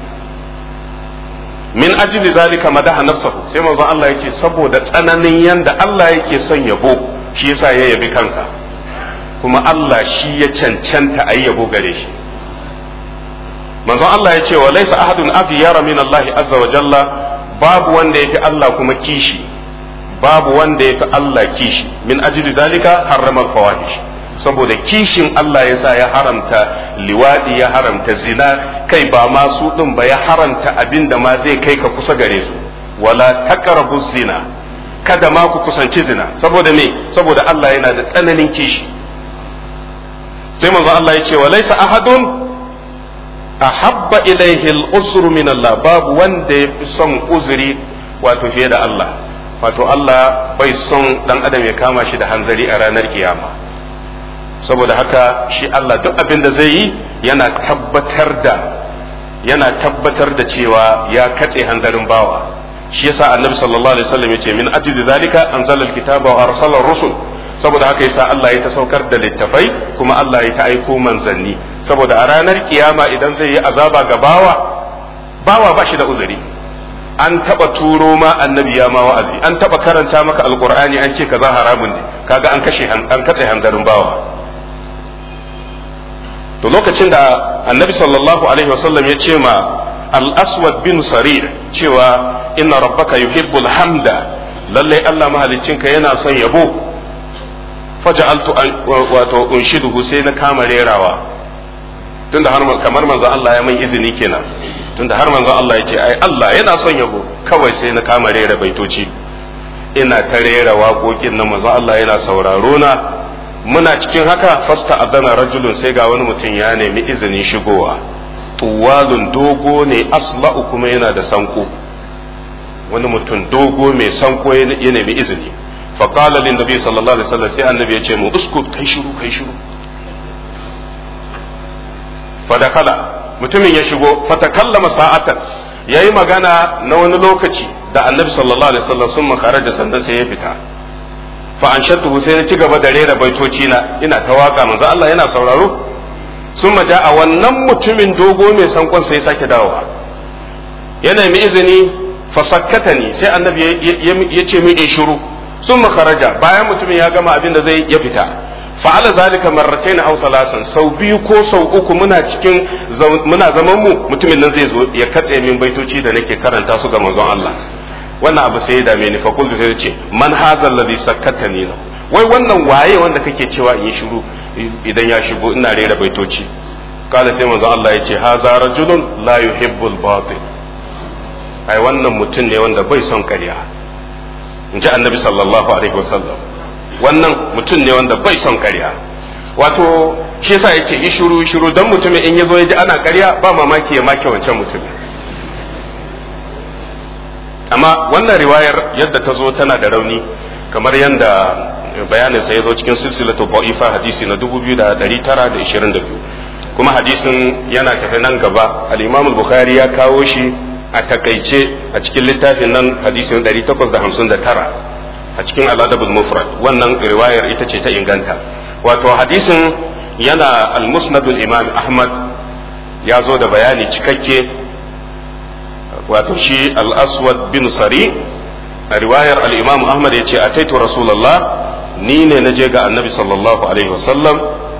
min ajli zalika madaha nafsahu sai manzon Allah yake saboda tsananin yanda Allah yake son yabo shi yasa ya yabi kansa kuma Allah shi ya cancanta a yi yabo gare shi manzon Allah ya ce wa laisa ahadun afiyara min Allah azza wa jalla babu wanda yafi Allah kuma kishi babu wanda yafi Allah kishi min ajli zalika harrama fawahish saboda kishin Allah ya sa ya haramta liwadi ya haramta zina kai ba ma su din ba ya haramta abin da ma zai kai ka kusa gare su wala taqrabu zina kada ma ku kusanci zina saboda me saboda Allah yana da tsananin kishi sai manzo Allah ya ce wa laysa ahadun ahabba ilaihi al-usru min Allah babu wanda ya fi son uzuri wato fiye da Allah wato Allah bai son dan adam ya kama shi da hanzari a ranar kiyama saboda haka shi Allah duk abin da zai yi yana tabbatar da yana tabbatar da cewa ya katse hanzarin bawa shi yasa annabi sallallahu alaihi wasallam yace min ajli zalika anzala alkitaba wa arsala rusul saboda haka yasa Allah ya ta saukar da littafai kuma Allah ya ta aiko manzanni saboda a ranar kiyama idan zai yi azaba ga bawa bawa ba shi da uzuri an taba turo ma annabi ya ma wa'azi an taba karanta maka alqur'ani an ce kaza haramun ne kaga an kashe an katse hanzarin bawa to lokacin da annabi sallallahu alaihi wasallam ya ce ma al-aswad bin sarir cewa inna rabbaka yuhibbul hamda lallai Allah mahaliccinka yana son yabo faja'altu wato unshiduhu sai na kama rerawa tunda har kamar manzo Allah ya min izini kenan tunda har manzo Allah ya ce ai Allah yana son yabo kawai sai na kama rera baitoci ina ta rera waƙoƙin nan manzo Allah yana sauraro na muna cikin haka fasta adana rajulun sai ga wani mutum ya nemi izinin shigowa tuwalun dogo ne asla'u kuma yana da sanko wani mutum dogo mai sanko ya nemi izini faƙala lin nabi sallallahu alaihi wasallam sai annabi ya ce mu uskut kai shiru kai shiru fadakala mutumin ya shigo fatakallama sa'atan yayi magana na wani lokaci da annabi sallallahu alaihi wasallam sun makaraja sannan sai ya fita fa an shattu sai na ci gaba da rera baitoci na ina ta waka manzo Allah yana sauraro sun maja a wannan mutumin dogo mai sankon sai sake dawowa yana mai izini fa sakkatani sai annabi ya ce min in shiru sun makaraja bayan mutumin ya gama abin da zai ya fita fa'ala zalika marratayn aw salasan sau biyu ko sau uku muna cikin muna zaman mu mutumin nan zai zo ya katse min baitoci da nake karanta su ga manzon Allah wannan abu sai ya dame ni fa kullu sai ce man hadha alladhi sakkatani wai wannan waye wanda kake cewa in yi shiru idan ya shigo ina rera baitoci kala sai manzon Allah ya ce haza rajulun la yuhibbul batil ai wannan mutum ne wanda bai son ƙarya in ji annabi sallallahu alaihi wasallam wannan mutum ne wanda bai son ƙarya wato shi yasa yake yi shiru shiru dan mutumin in yazo ya ji ana ƙarya ba mamaki ya make wancan mutumin amma wannan riwayar yadda ta zo tana da rauni kamar yadda bayanin sa ya zo cikin silsilatu ba'ifa hadisi na 2922 kuma hadisin yana tafi nan gaba al-Imam al-Bukhari ya kawo shi a takaice a cikin littafin nan hadisin 859 a cikin al-Adabul Mufrad wannan riwayar ita ce ta inganta wato hadisin yana al-Musnad al-Imam Ahmad ya zo da bayani cikakke wato shi al-Aswad bin Sari a riwayar al-Imam Ahmad ya ce ataitu Rasulullah ni ne na je ga annabi sallallahu alaihi wasallam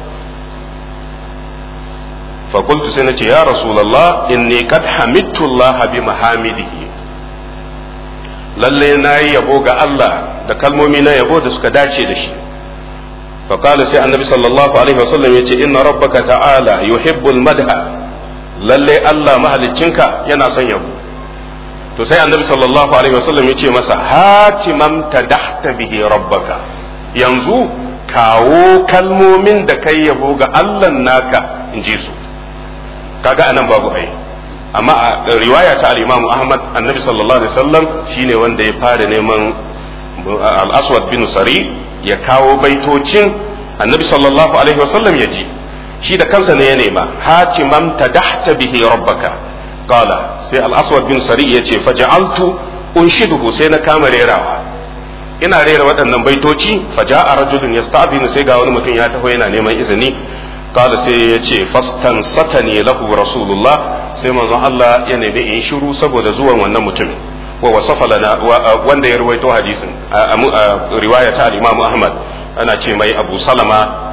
fakultu sai na ce ya rasulallah inni kad hamidtu Allah bi mahamidihi lalle na yi yabo ga Allah da kalmomi na yabo da suka dace da shi فقال سي النبي صلى الله عليه وسلم يتي إن ربك تعالى يحب المدح lalle Allah mahaliccinka yana son yabo to sai annabi sallallahu alaihi wasallam yace masa hatimam tadahta bihi rabbaka yanzu kawo kalmomin da kai yabo ga Allah naka in ji su kaga anan babu ai amma a riwaya ta al-Imam Ahmad annabi sallallahu alaihi wasallam shine wanda ya fara neman al-Aswad bin Sari ya kawo baitocin annabi sallallahu alaihi wasallam ya ji shi da kansa ne ya nema hatimam tadahta bihi rabbaka qala sai al-Aswad bin Sari ya ce faja'altu unshiduhu sai na kama rerawa ina rera waɗannan baitoci faja a rajulun ya sai ga wani mutum ya taho yana neman izini kala sai ya ce fastan satani lahu rasulullah sai manzon Allah ya nemi in shiru saboda zuwan wannan mutumin wa wasafa lana wanda ya ruwaito hadisin a riwaya ta al-Imam Ahmad ana ce mai Abu Salama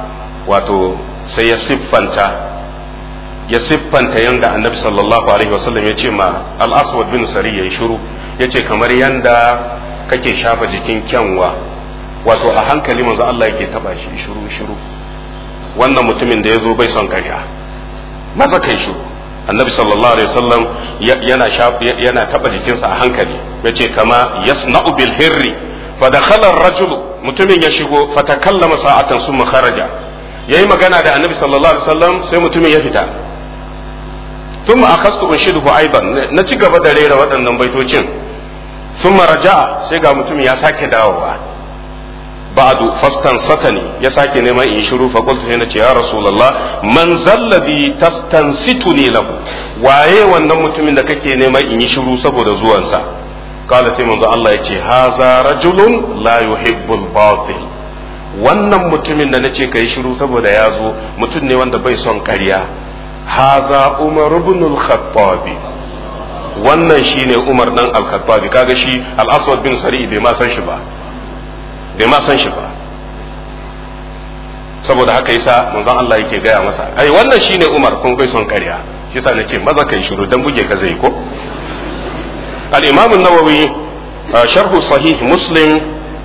wato sai ya siffanta ya siffanta yanda annabi sallallahu alaihi wasallam ya ce ma al-aswad bin sari ya yi shiru ya ce kamar yanda kake shafa jikin kyanwa wato a hankali manzo Allah yake taba shi shiru shiru wannan mutumin da ya zo bai son karya maza kai shiru annabi sallallahu alaihi wasallam yana yana taba jikinsa a hankali yace kama yasna'u bil hirri fa dakhala ar-rajul mutumin ya shigo fa takallama sa'atan summa kharaja yayi magana da annabi sallallahu alaihi wasallam sai mutumin ya fita thumma akastu unshiduhu aidan na ci gaba da rera waɗannan baitocin thumma raja'a sai ga mutumin ya sake dawowa ba'du fastan satani ya sake neman in shiru fa qultu sai nace ya rasulullah man zalladhi tastansituni lahu waye wannan mutumin da kake neman in yi shiru saboda zuwansa kala sai manzo Allah ya ce haza rajulun la yuhibbul batil wannan mutumin da nace kai shiru saboda ya zo mutum ne wanda bai son ƙarya haza umar ibn al-khattab wannan shine umar dan al-khattab kaga shi al-aswad bin sari bai ma san shi ba bai ma san shi ba saboda haka yasa manzon Allah yake gaya masa ai wannan shine Umar kun bai son ƙarya shi yasa nace maza kai shiru dan buge ka zai ko al-Imam an-Nawawi sharh sahih Muslim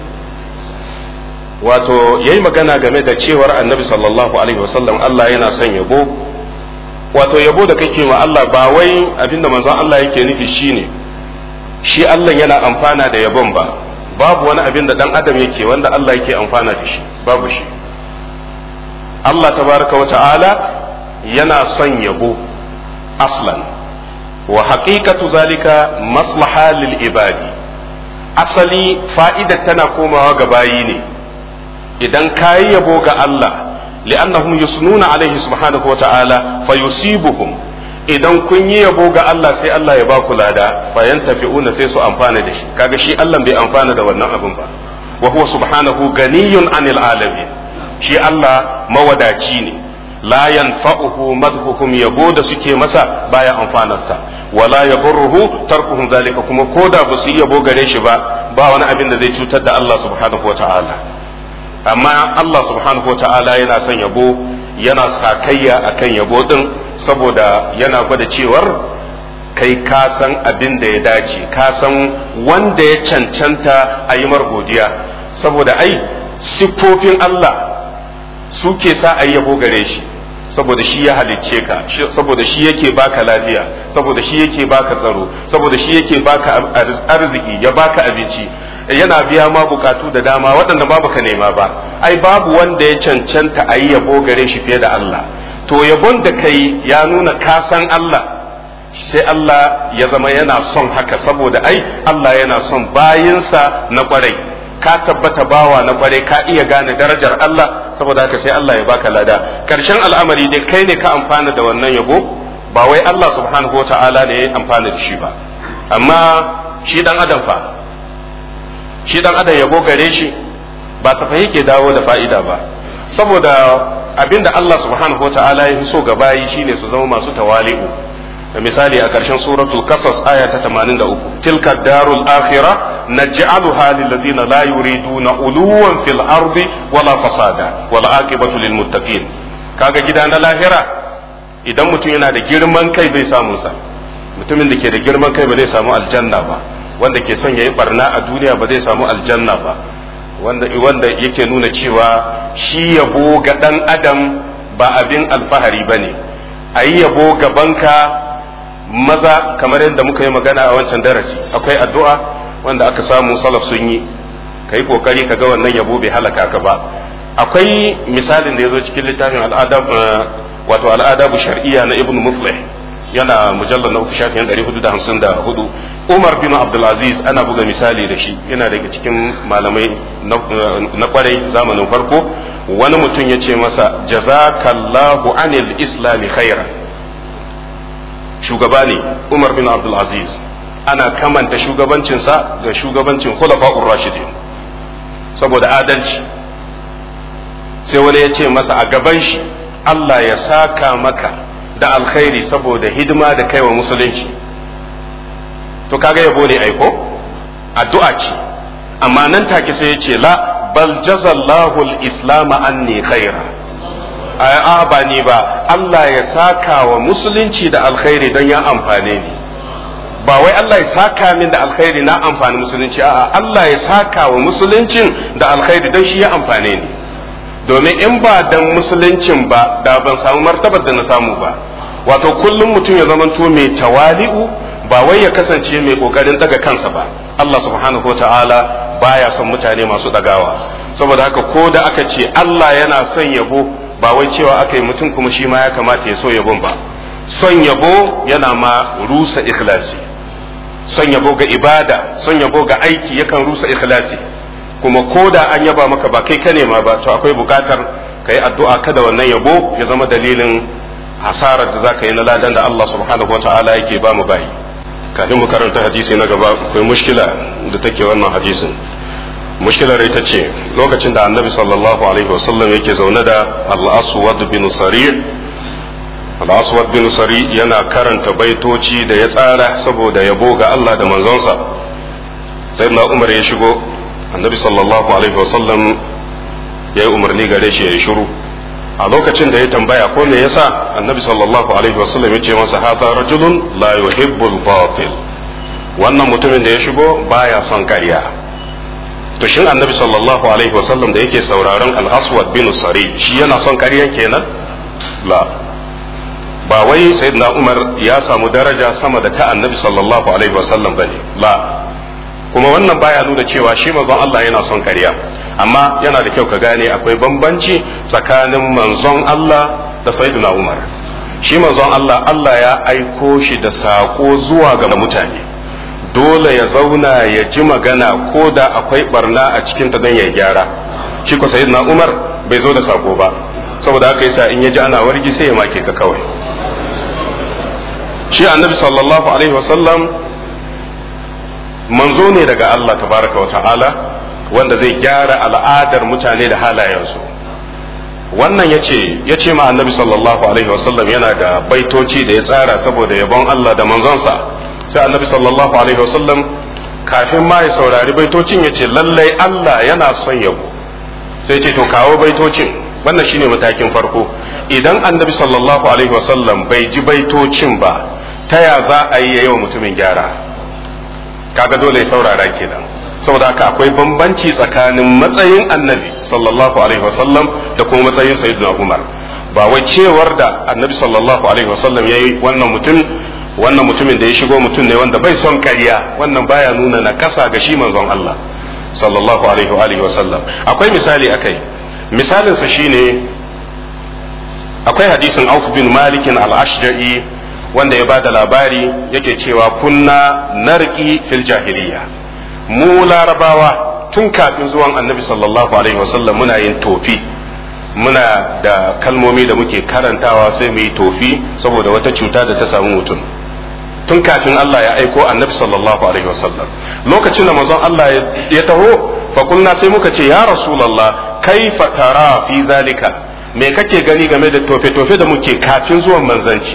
wato yayi magana game da cewar Annabi sallallahu alaihi wasallam Allah yana son yabo wato yabo da kake ma Allah ba wai abinda manzon Allah yake nufi shine shi Allah yana amfana da yabon ba babu wani abin da dan adam yake wanda Allah yake amfana da shi babu shi Allah tabaraka wa ta'ala yana son yabo aslan wa haqiqatu zalika maslaha lil ibadi asali fa'ida tana komawa ga bayi ne idan kayi yabo ga Allah li'annahum yusnuna alaihi subhanahu wa ta'ala fayusibuhum idan kun yi yabo ga Allah sai Allah ya ba ku lada fayan tafi'una sai su amfana da shi kaga shi Allah bai amfana da wannan abin ba wa huwa subhanahu ganiyun anil alamin shi Allah mawadaci ne la yanfa'uhu madhuhum yabo da suke masa baya amfanarsa wala yaburruhu tarkuhum zalika kuma koda ba su yabo gare shi ba ba wani abin da zai cutar da Allah subhanahu wata'ala amma Allah subhanahu wata'ala yana son yabo yana sakayya akan yabo din saboda yana gwada cewar kai ka san abin da ya dace ka san wanda ya cancanta a yi godiya saboda ai siffofin Allah suke sa a yabo gare shi saboda shi ya halicce ka saboda shi yake baka lafiya saboda shi yake baka tsaro saboda shi yake baka arziki ya baka abinci yana biya ma bukatu da dama waɗanda ba baka nema ba ai babu wanda ya cancanta a yi yabo gare shi fiye da Allah to yabon da kai ya nuna ka san Allah sai Allah ya zama yana son haka saboda ai Allah yana son bayinsa na kwarai ka tabbata bawa na kwarai ka iya gane darajar Allah saboda haka sai Allah ya baka lada karshen al'amari dai kai ne ka amfana da wannan yabo ba wai Allah subhanahu wata'ala ne ya amfana da shi ba amma shi dan adam fa shi dan adam yabo gare shi ba safa yake dawo da fa'ida ba saboda abinda Allah subhanahu wata'ala ya fi so ga bayi shine su zama masu tawali'u misali a ƙarshen suratul kasas aya ta 83 tilka darul akhirah naj'aluha lil ladzina la yuriduna uluwan fil ardi wala fasada wala aqibatu lil muttaqin kaga gida na lahira idan mutum yana da girman kai bai samu sa mutumin da ke da girman kai ba zai samu aljanna ba wanda ke son yayi barna a duniya ba zai samu aljanna ba wanda wanda yake nuna cewa shi yabo ga dan adam ba abin alfahari bane ayi yabo gabanka maza kamar yadda muka yi magana a wancan darasi akwai addu'a wanda aka samu salaf sun yi ka yi kokari ka ga wannan yabo bai halaka ka ba akwai misalin da ya zo cikin littafin al'adab wato al'adabu shar'iyya na ibn muflih yana mujallar na uku shafin 454 umar bin abdulaziz ana buga misali da shi yana daga cikin malamai na kwarai zamanin farko wani mutum ya ce masa jazakallahu anil islami khairan shugaba ne Umar bin Abdul Aziz ana kamanta shugabancinsa ga shugabancin khulafa'ur rashidin saboda adalci sai wani ya ce masa a gaban shi Allah ya saka maka da alkhairi saboda hidima da kaiwa musulunci to kaga yabo ne aiko addu'a ce amma nan take sai ya ce la bal jazallahu al-islam anni khaira a ba ni ba Allah ya saka wa musulunci da alkhairi don ya amfane ni ba wai Allah ya saka min da alkhairi na amfani musulunci a'a Allah ya saka wa musuluncin da alkhairi don shi ya amfane ni domin in ba dan musuluncin ba da ban samu martabar da na samu ba wato kullum mutum ya zamanto mai tawali'u ba wai ya kasance mai kokarin daga kansa ba Allah subhanahu ta'ala baya son mutane masu dagawa saboda haka ko da aka ce Allah yana son yabo ba wai cewa aka yi mutum kuma shi ma ya kamata ya so yabon ba son yabo yana ma rusa ikhlasi son yabo ga ibada son yabo ga aiki yakan rusa ikhlasi kuma ko da an yaba maka ba kai ka nema ba to akwai bukatar ka yi addu'a kada wannan yabo ya zama dalilin hasarar da za ka yi na ladan da Allah subhanahu wa ta'ala yake ba mu bayi kafin mu karanta hadisi na gaba akwai mushkila da take wannan hadisin mushkilar ita ce lokacin da annabi sallallahu alaihi wasallam yake zaune da al-aswad bin sari al-aswad bin sari yana karanta baitoci da ya tsara saboda yabo ga Allah da manzonsa sai na umar ya shigo annabi sallallahu alaihi wasallam ya yi umarni gare shi ya yi shiru a lokacin da ya tambaya ko me yasa annabi sallallahu alaihi wasallam ya ce masa hata rajulun la yuhibbul batil wannan mutumin da ya shigo baya son ƙarya to shin annabi sallallahu alaihi wasallam da yake sauraron al-aswad bin sari shi yana son ƙaryan kenan la ba wai sayyidina umar ya samu daraja sama da ta annabi sallallahu alaihi wasallam bane la kuma wannan baya nuna cewa shi manzon Allah yana son ƙarya amma yana da kyau ka gane akwai bambanci tsakanin manzon Allah da sayyidina umar shi manzon Allah Allah ya aiko shi da sako zuwa ga mutane dole ya zauna ya ji magana ko da akwai barna a cikin ta don ya gyara shi ko sayyidina Umar bai zo da sako ba saboda haka yasa in ya ji ana wargi sai ya make ka kawai shi annabi sallallahu alaihi wasallam manzo ne daga Allah tabaraka wa ta'ala wanda zai gyara al'adar mutane da halayensu wannan yace yace ma annabi sallallahu alaihi wasallam yana da baitoci da ya tsara saboda yabon Allah da manzonsa sai annabi sallallahu alaihi wasallam kafin ma ya saurari baitocin ya ce lallai Allah yana son yabo sai ce to kawo baitocin wannan shine matakin farko idan annabi sallallahu alaihi wasallam bai ji baitocin ba ta ya za a yi yawa mutumin gyara kaga dole ya saurara kenan saboda haka akwai bambanci tsakanin matsayin annabi sallallahu alaihi wasallam da kuma matsayin sayyidina umar ba wai cewar da annabi sallallahu alaihi wasallam yayi wannan mutum wannan mutumin da ya shigo mutum ne wanda bai son ƙarya wannan baya nuna na kasa ga shi manzon Allah sallallahu alaihi wa alihi wa sallam akwai misali akai misalin sa shine akwai hadisin Auf bin Malik al-Ashja'i wanda ya bada labari yake cewa kunna narqi fil jahiliya mu larabawa tun kafin zuwan annabi sallallahu alaihi wa sallam muna yin tofi muna da kalmomi da muke karantawa sai mu yi tofi saboda wata cuta da ta samu mutum tun kafin Allah ya aiko annabi sallallahu alaihi wasallam lokacin da manzon Allah ya taho fa kunna sai muka ce ya rasulullah kaifa tara fi zalika me kake gani game da tofe tofe da muke kafin zuwan manzanci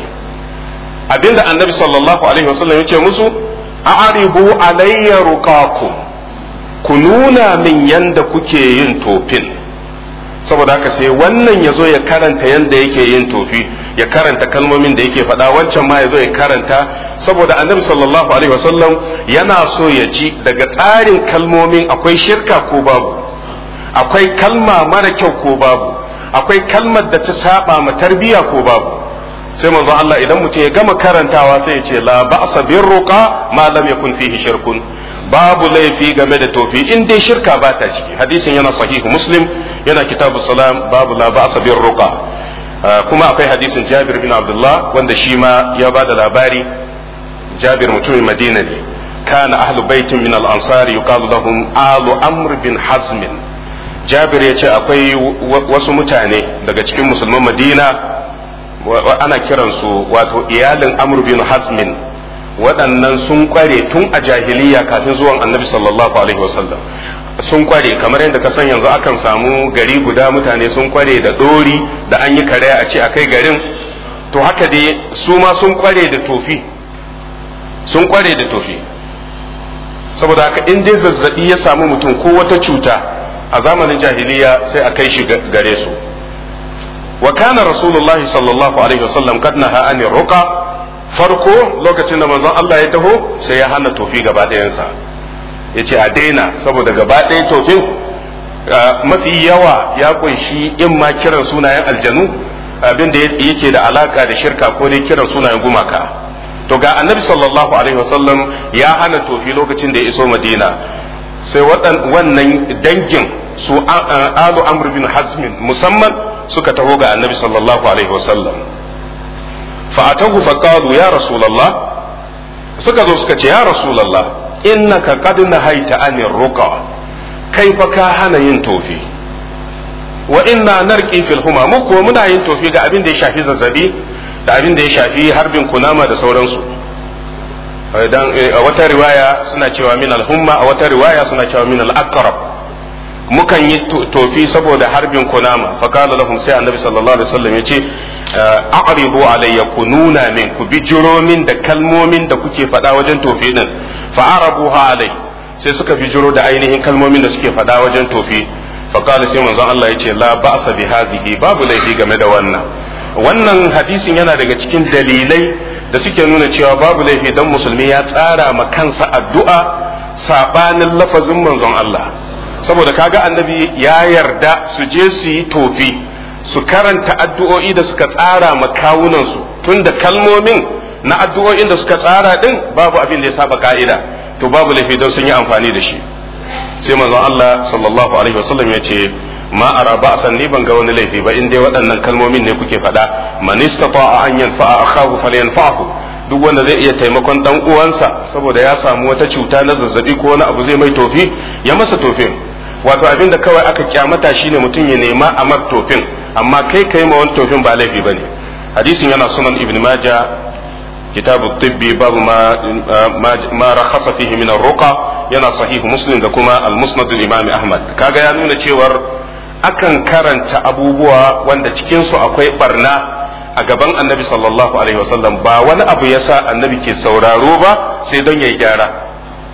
abinda annabi sallallahu alaihi wasallam ya ce musu a'ribu alayya ruqakum ku nuna min yanda kuke yin tofin saboda haka sai wannan ya zo ya karanta yadda yake yin tofi ya karanta kalmomin da yake faɗa wancan ma ya zo ya karanta saboda annabi sallallahu alaihi wasallam yana so ya ji daga tsarin kalmomin akwai shirka ko babu akwai kalma mara kyau ko babu akwai kalmar da ta saba ma tarbiya ko babu sai manzon Allah idan mutum ya gama karantawa sai ya ce la ba'sa birruqa ma lam yakun fihi shirkun babu laifi game da tofi in dai shirka ba ta ciki hadisin yana sahihu muslim yana kitabu salam babu la ba'sa bir ruqa kuma akwai hadisin Jabir bin Abdullah wanda shi ma ya ba da labari Jabir mutumin Madina ne kana ahlu baitin min al-ansar yuqalu lahum alu amr bin hazm Jabir ya ce akwai wasu mutane daga cikin musulman Madina ana kiransu wato iyalin amr bin hazmin waɗannan sun kware tun a jahiliya kafin zuwan annabi sallallahu alaihi wasallam sun kware kamar yadda ka san yanzu akan samu gari guda mutane sun kware da dori da an yi kare a ce a kai garin to haka dai su ma sun kware da tofi sun kware da tofi saboda haka in dai zazzabi ya samu mutum ko wata cuta a zamanin jahiliya sai a kai shi gare su wa kana rasulullahi sallallahu alaihi wasallam kad naha anir ruqa farko lokacin da manzon Allah ya taho sai ya hana tofi gaba ɗayansa ya ce a daina saboda gaba ɗaya tofin mafi yawa ya kunshi in ma kiran sunayen aljanu abin da yake da alaka da shirka ko dai kiran sunayen gumaka to ga annabi sallallahu alaihi wasallam ya hana tofi lokacin da ya iso madina sai wannan dangin su alu amr bin hazmin musamman suka taho ga annabi sallallahu alaihi wasallam fa'atahu faqalu ya rasulullah suka zo suka ce ya rasulullah innaka qad nahaita anir ruqa kai fa ka hana yin tofi wa inna narqi fil huma mu ko muna yin tofi ga abin da ya shafi zazzabi da abin da ya shafi harbin kunama da sauransu dan a wata riwaya suna cewa min al-humma a wata riwaya suna cewa min al-aqrab mukan yi tofi saboda harbin kunama fa qala lahum sai annabi sallallahu alaihi wasallam yace a'ridu alayya kununa min ku bijiro min da kalmomin da kuke faɗa wajen tofi din fa arabuha alai sai suka bijiro da ainihin kalmomin da suke faɗa wajen tofi fa qala sai manzon Allah yace la ba'sa bi hazihi babu laifi game da wannan wannan hadisin yana daga cikin dalilai da suke nuna cewa babu laifi dan musulmi ya tsara ma kansa addu'a sabanin lafazin manzon Allah saboda kaga annabi ya yarda su je su yi tofi su karanta addu'o'i da suka tsara ma kawunansu tun da kalmomin na addu'o'in da suka tsara din babu abin da ya saba ka'ida to babu laifi don sun yi amfani da shi sai manzon Allah sallallahu alaihi wasallam ya ce ma ara ba san ni ban ga wani laifi ba in dai waɗannan kalmomin ne kuke faɗa man istata'a an yanfa'a akhahu falyanfa'hu duk wanda zai iya taimakon dan uwansa saboda ya samu wata cuta na zazzabi ko wani abu zai mai tofi ya masa tofin wato abin da kawai aka kyamata shine mutum ya nema a mar tofin amma kai kai ma wani tofin ba laifi bane hadisin yana sunan ibn majah kitabu tibbi babu ma ma rakhasa fihi min ar-ruqa yana sahihu muslim da kuma al-musnad al-imam ahmad kaga ya nuna cewar akan karanta abubuwa wanda cikin su akwai barna a gaban annabi sallallahu alaihi wasallam ba wani abu yasa annabi ke sauraro ba sai don yayi gyara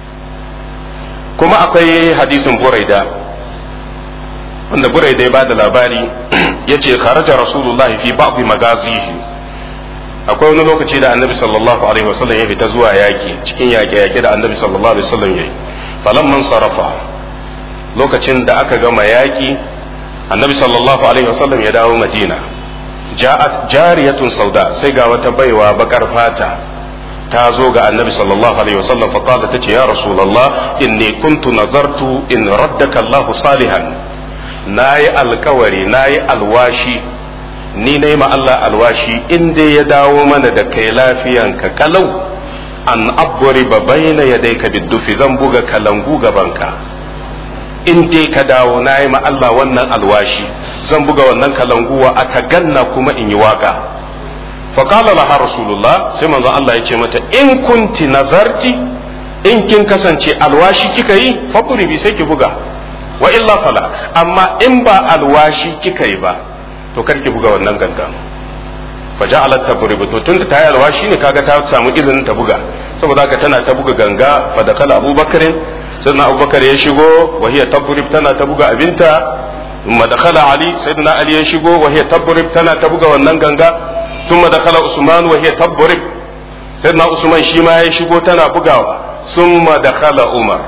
kuma akwai hadisin buraida wanda buraida ya bada labari yace kharaja rasulullahi fi ba'd magazihi akwai wani lokaci da annabi sallallahu alaihi wasallam ya fita zuwa yaki cikin yaƙe-yaƙe da annabi sallallahu alaihi wasallam yayi falamman sarafa lokacin da aka gama yaƙi annabi sallallahu alaihi wasallam ya dawo madina ja'at jariyatun sauda sai ga wata baiwa bakar fata ta zo ga annabi sallallahu alaihi wasallam fa qala tace ya rasulullah inni kuntu nazartu in raddaka Allah salihan nayi alkawari nayi alwashi ni nayi ma Allah alwashi in dai ya dawo mana da kai lafiyanka kalau an abriba baina yadayka biddufi zan buga kalangu gabanka in dai ka dawo nayi ma Allah wannan alwashi zan buga wannan kalanguwa a ganna kuma in yi waka faƙala laha rasulullah sai manzon Allah ya ce mata in kunti nazarti in kin kasance alwashi kika yi bi sai ki buga wa illa fala amma in ba alwashi kika yi ba to kar ki buga wannan gangan fa ja'alat tabribu to tunda ta yi alwashi ne kaga ta samu izinin ta buga saboda haka tana ta buga ganga fa da kala abubakarin sannan abubakar ya shigo wa hiya tabrib tana ta buga abinta ثم دخل علي سيدنا علي يشيغو وهي تضرب تنا تبغى wannan ganga ثم دخل عثمان وهي تضرب سيدنا عثمان shi ma ya shigo tana bugawa ثم دخل عمر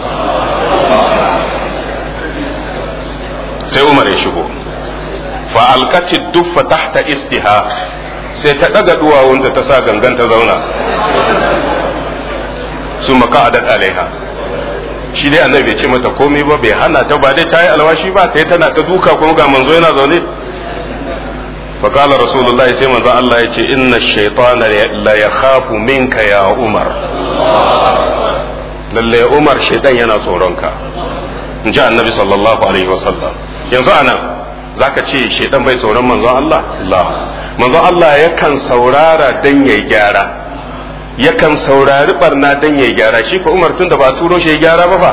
sai Umar ya shigo fa alqati duffa tahta istiha sai ta daga duwawunta ta sa gangan ta zauna sun maka'adat alaiha shi dai annabi bai ce mata komai ba bai hana ta ba dai ta yi alwashi ba ta yi tana ta duka kuma ga manzo yana zaune fa qala rasulullahi sai manzo Allah ya ce inna shaytana la yakhafu minka ya umar lalle umar shaytan yana tsoronka in ji annabi sallallahu alaihi wasallam yanzu anan zaka ce shaytan bai tsoron manzo Allah Allah manzo Allah yakan saurara dan yayi gyara yakan saurari barna dan ya gyara shi ko Umar tun da ba turo shi ya gyara ba fa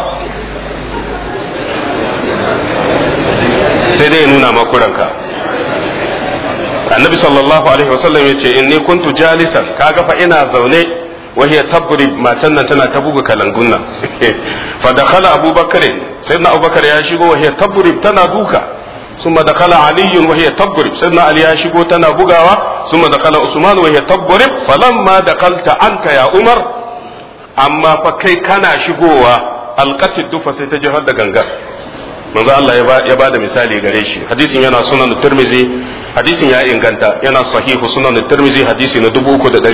sai dai ya nuna makuranka annabi sallallahu alaihi wasallam ya ce inni kuntu jalisan kaga fa ina zaune wa hiya tabri matan nan tana ta buga kalangun nan fa dakhala abubakar sayyidina abubakar ya shigo wa hiya tabri tana duka ثم دخل علي وهي تضرب سيدنا علي يشيغو تنا بغاوا ثم دخل عثمان وهي تضرب فلما دخلت أنت يا عمر أما فكي كان شيغوا القت الدفة سيتجهد غنغا manzo Allah ya ba da misali gare shi hadisin yana sunan Tirmizi hadisin ya inganta yana sahihu sunan Tirmizi hadisi na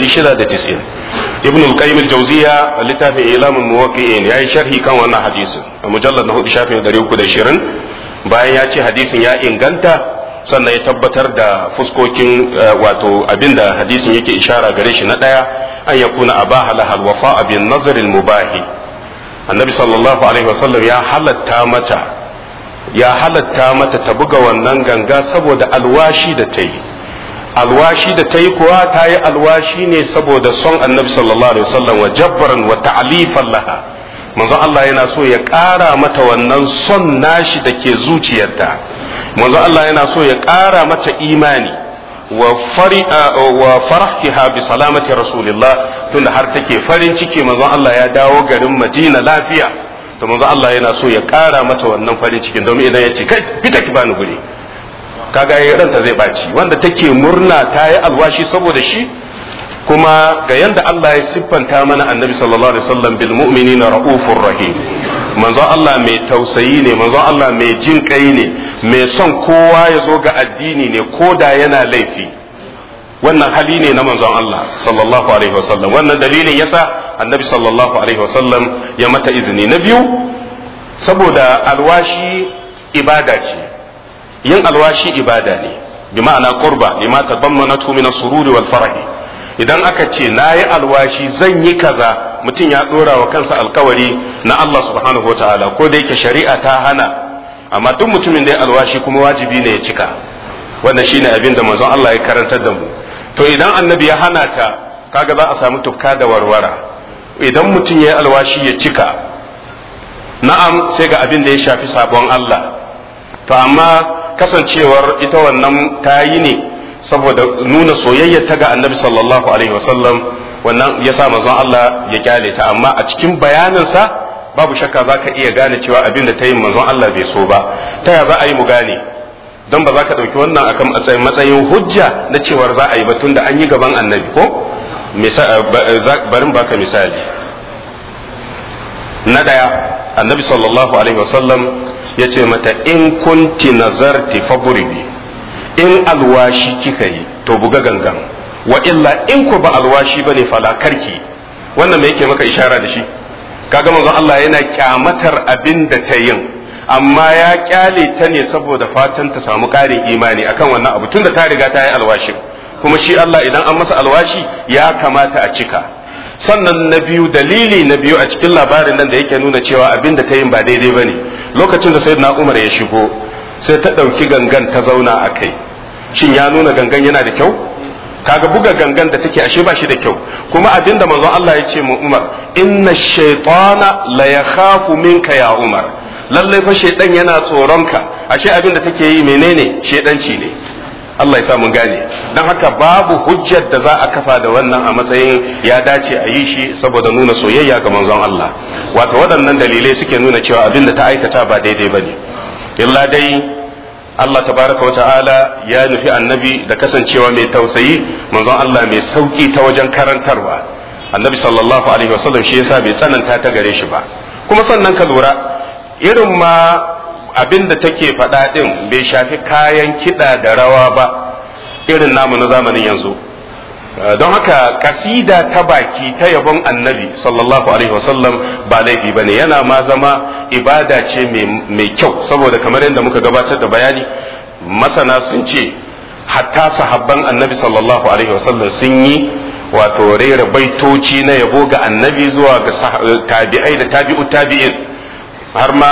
3690 Ibn al-Qayyim al-Jawziya littafin Ilamul Muwaqqi'in yayi sharhi kan wannan hadisin a mujallad na 4 shafin 320 bayan ya ce hadisin ya inganta sannan ya tabbatar da fuskokin wato abinda hadisin yake ishara gare shi na daya an yakuna abaha lahal wafa bin nazar al-mubahi annabi sallallahu alaihi wasallam ya halatta mata ya halatta mata ta buga wannan ganga saboda alwashi da ta yi alwashi da ta yi kuwa ta yi alwashi ne saboda son annabi sallallahu alaihi wasallam wa jabbaran wa ta'lifan laha manzon Allah yana so ya ƙara mata wannan son nashi da ke zuciyarta manzon Allah yana so ya ƙara mata imani wa fari wa farhiha bi salamati rasulillah tunda har take farin ciki manzon Allah ya dawo garin Madina lafiya to manzo Allah yana so ya ƙara mata wannan farin cikin domin idan ya ce kai fita ki bani guri kaga yayin ranta zai baci wanda take murna ta yi alwashi saboda shi kuma ga yanda Allah ya siffanta mana annabi sallallahu alaihi wasallam bil mu'minina raufur rahim manzo Allah mai tausayi ne manzo Allah mai jin kai ne mai son kowa ya zo ga addini ne ko da yana laifi wannan hali ne na manzon Allah sallallahu alaihi wasallam wannan dalilin yasa annabi sallallahu alaihi wasallam ya mata izini na biyu saboda alwashi ibada ce yin alwashi ibada ne bi ma'ana qurba lima tadammanatu min as-sururi wal farahi idan aka ce nayi alwashi zan yi kaza mutum ya dora wa kansa alkawari na Allah subhanahu wataala ko da yake shari'a ta hana amma duk mutumin da ya alwashi kuma wajibi ne ya cika wannan shine abin da manzon Allah ya karantar da mu to idan annabi ya hana ta kaga za a samu tufka da warwara idan mutum ya yi alwashi ya cika na'am sai ga abin da ya shafi sabon Allah to amma kasancewar ita wannan ta yi ne saboda nuna soyayya ta ga annabi sallallahu alaihi wasallam wannan ya sa manzon Allah ya kyale ta amma a cikin bayaninsa babu shakka za ka iya gane cewa abin da ta yi manzon Allah bai so ba ta ya za a yi mu gane don ba za ka ɗauki wannan akan matsayin matsayin hujja na cewar za a yi batun da an yi gaban annabi ko barin baka misali na ɗaya annabi sallallahu alaihi wasallam ya ce mata in kunti nazarti faburibi in alwashi kika yi to buga gangan wa illa in ku ba alwashi bane fala karki wannan me yake maka ishara da shi kaga manzon Allah yana kyamatar abin da ta yin amma ya kyale ta ne saboda fatan ta samu ƙarin imani akan wannan abu tunda ta riga ta yi alwashi kuma shi Allah idan an masa alwashi ya kamata a cika sannan na biyu dalili na biyu a cikin labarin nan da yake nuna cewa abin da ta yin ba daidai bane lokacin da sayyidina Umar ya shigo sai ta ɗauki gangan ta zauna a kai shin ya nuna gangan yana da kyau kaga buga gangan da take ashe ba shi da kyau kuma abinda manzon Allah ya ce mu Umar inna shaytana la yakhafu minka ya Umar lallai fa shaydan yana tsoronka ashe abinda take yi menene shaydanci ne Allah ya sa mun gane dan haka babu hujjar da za a kafa da wannan a matsayin ya dace a yi shi saboda nuna soyayya ga manzon Allah wato waɗannan dalilai suke nuna cewa abinda ta aikata ba daidai bane illa dai Allah tabaraka wa ta'ala ya nufi annabi da kasancewa mai tausayi manzon Allah mai sauki ta wajen karantarwa annabi sallallahu alaihi wasallam shi yasa bai tsananta ta gare shi ba kuma sannan ka lura irin ma abin da take faɗa ɗin bai shafi kayan kiɗa da rawa ba irin namu na zamanin yanzu don haka kasida ta baki ta yabon annabi sallallahu alaihi wasallam ba laifi bane yana ma zama ibada ce mai kyau saboda kamar yadda muka gabatar da bayani masana sun ce hatta sahabban annabi sallallahu alaihi wasallam sun yi wato rera baitoci na yabo ga annabi zuwa ga tabi'ai da tabi'u tabi'in har ma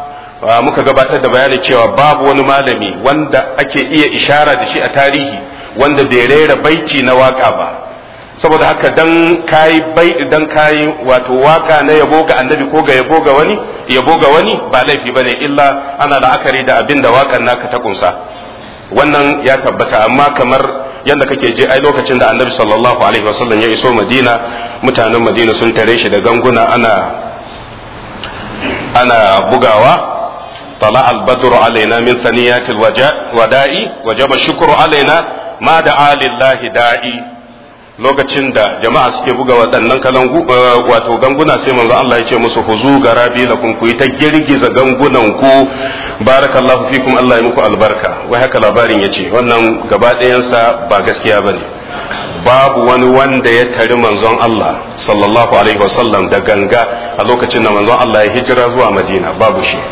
muka gabatar da bayani cewa babu wani malami wanda ake iya ishara da shi a tarihi wanda bai rera baiti na waka ba saboda haka dan kayi bai dan kayi wato waka na yabo ga annabi ko ga yabo ga wani yabo ga wani ba laifi bane illa ana la'akari da abin da wakan naka ta kunsa wannan ya tabbata amma kamar yadda kake je ai lokacin da annabi sallallahu alaihi wasallam ya iso madina mutanen madina sun tare shi da ganguna ana ana bugawa طلع البدر علينا من ثنيات الوداء وجب الشكر علينا ما دعا لله داعي lokacin da jama'a suke buga waɗannan kalangu wato ganguna sai manzo Allah ya ce musu huzu garabi lakum ku yi ta girgiza gangunan ku barakallahu fikum Allah ya muku albarka wai haka labarin ya ce wannan gaba ɗayansa ba gaskiya bane babu wani wanda ya tari manzon Allah sallallahu alaihi wasallam da ganga a lokacin da manzon Allah ya hijira zuwa Madina babu shi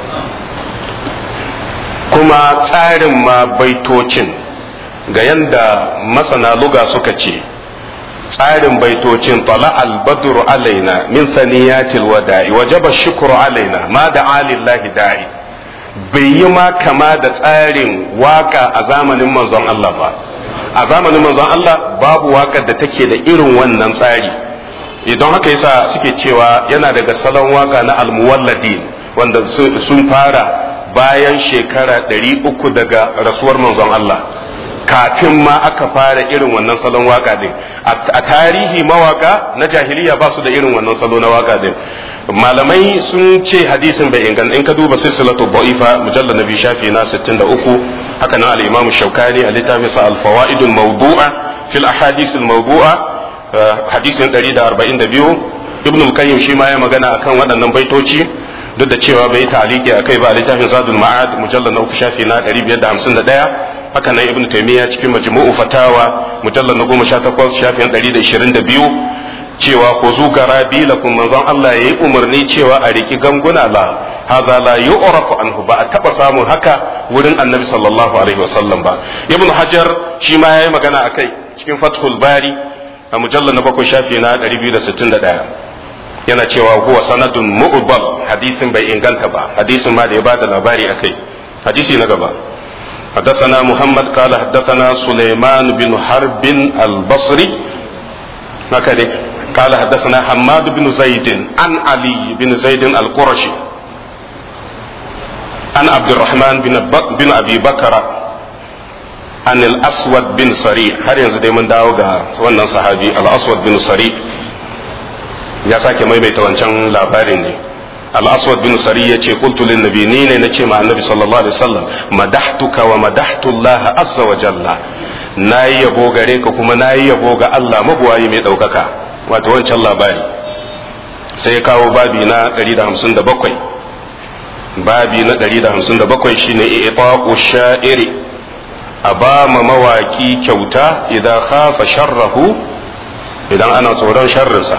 kuma tsarin ma baitocin ga yanda masana luga suka ce tsarin baitocin tala albadru alaina min saniyatil wada'i wajaba shukru alaina ma da alillahi da'i bai yi ma kama da tsarin waka a zamanin manzon Allah ba a zamanin manzon Allah babu wakar da take da irin wannan tsari idan haka yasa suke cewa yana daga salon waka na almuwalladin wanda sun fara bayan shekara ɗari uku daga rasuwar manzon Allah kafin ma aka fara irin wannan salon waka din a tarihi mawaka na jahiliya ba su da irin wannan salo na waka din malamai sun ce hadisin bai inganta in ka duba silsilatu da'ifa mujallal nabi shafi na 63 haka nan al-imam shaukani a littafin sa al-fawaidul mawdu'a fil ahadith al-mawdu'a hadisin 142 ibn al-qayyim shi ma ya magana akan waɗannan baitoci duk da cewa bai taliki akai ba a littafin zadul ma'ad mujallal na uku shafi na 551 haka nan ibnu taymiya cikin majmu'u fatawa mujallal na 18 shafin 122 cewa ku zu garabi lakum manzon Allah yayi umarni cewa a riki ganguna la hadha la yu'rafu anhu ba a taba samun haka wurin annabi sallallahu alaihi wasallam ba ibnu hajar shi ma yayi magana akai cikin fathul bari a mujallal na 7 shafi na 261 yana cewa huwa sanadun mu'bal hadisin bai inganta ba hadisin ma da ya bada labari akai hadisi na gaba حدثنا محمد قال حدثنا سليمان بن حرب البصري هكذا قال حدثنا حماد بن زيد عن علي بن زيد القرشي عن عبد الرحمن بن, بن ابي بكر عن الاسود بن سري har yanzu dai mun dawo ga wannan sahabi al-aswad bin sari ya sake maimaita wancan labarin ne al-aswad bin sari ya ce qultu lin nabi ni ne nace ma annabi sallallahu alaihi wasallam madahtuka wa madahtu Allah azza wa jalla nayi yabo gare ka kuma nayi yabo ga Allah mabuwayi mai daukaka wato wancan labari sai ya kawo babi na 157 babi na 157 shine i'ta'u sha'iri a ba ma mawaki kyauta idan khafa sharrahu idan ana tsoron sharrinsa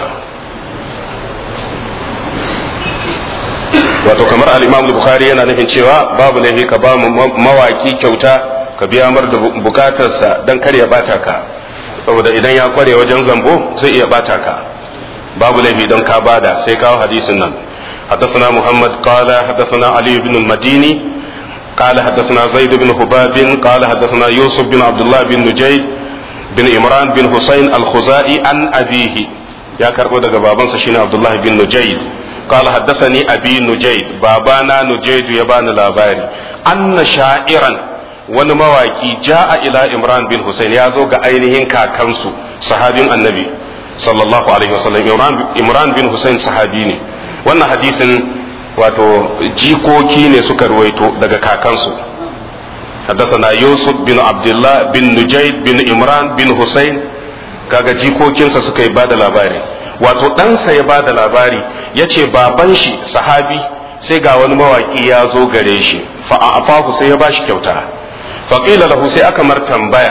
wato kamar al-imam bukhari yana nufin cewa babu laifi ka ba mawaki kyauta ka biya mar da bukatarsa dan kar ya bata ka saboda idan ya kware wajen zambo zai iya bata ka babu laifi don ka bada sai kawo hadisin nan حدثنا محمد قال حدثنا علي بن المديني قال حدثنا زيد بن حباب قال حدثنا يوسف بن عبد الله بن نجيد بن إمران بن حسين الخزائي عن أبيه يا كربو دغ بابانسا شيني عبد الله بن نجيد قال حدثني أبي نجيد بابانا نجيد يبان لاباري أن شاعرا wani mawaki ja'a ila imran bin husain ya zo ga ainihin kakansu sahabin annabi sallallahu alaihi wasallam imran bin husain sahabi ne wannan hadisin wato jikoki ne suka ruwaito daga kakansu حدثنا يوسف بن عبد الله بن نجيد بن إمران بن حسين kaga jikokinsa suka yi bada labari wato ɗansa ya bada labari ya ce baban shi sahabi sai ga wani mawaki ya zo gare shi fa'afahu sai ya ba shi kyauta faƙila lahu sai aka mar tambaya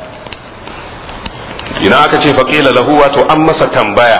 idan aka ce faƙila lahu wato an masa tambaya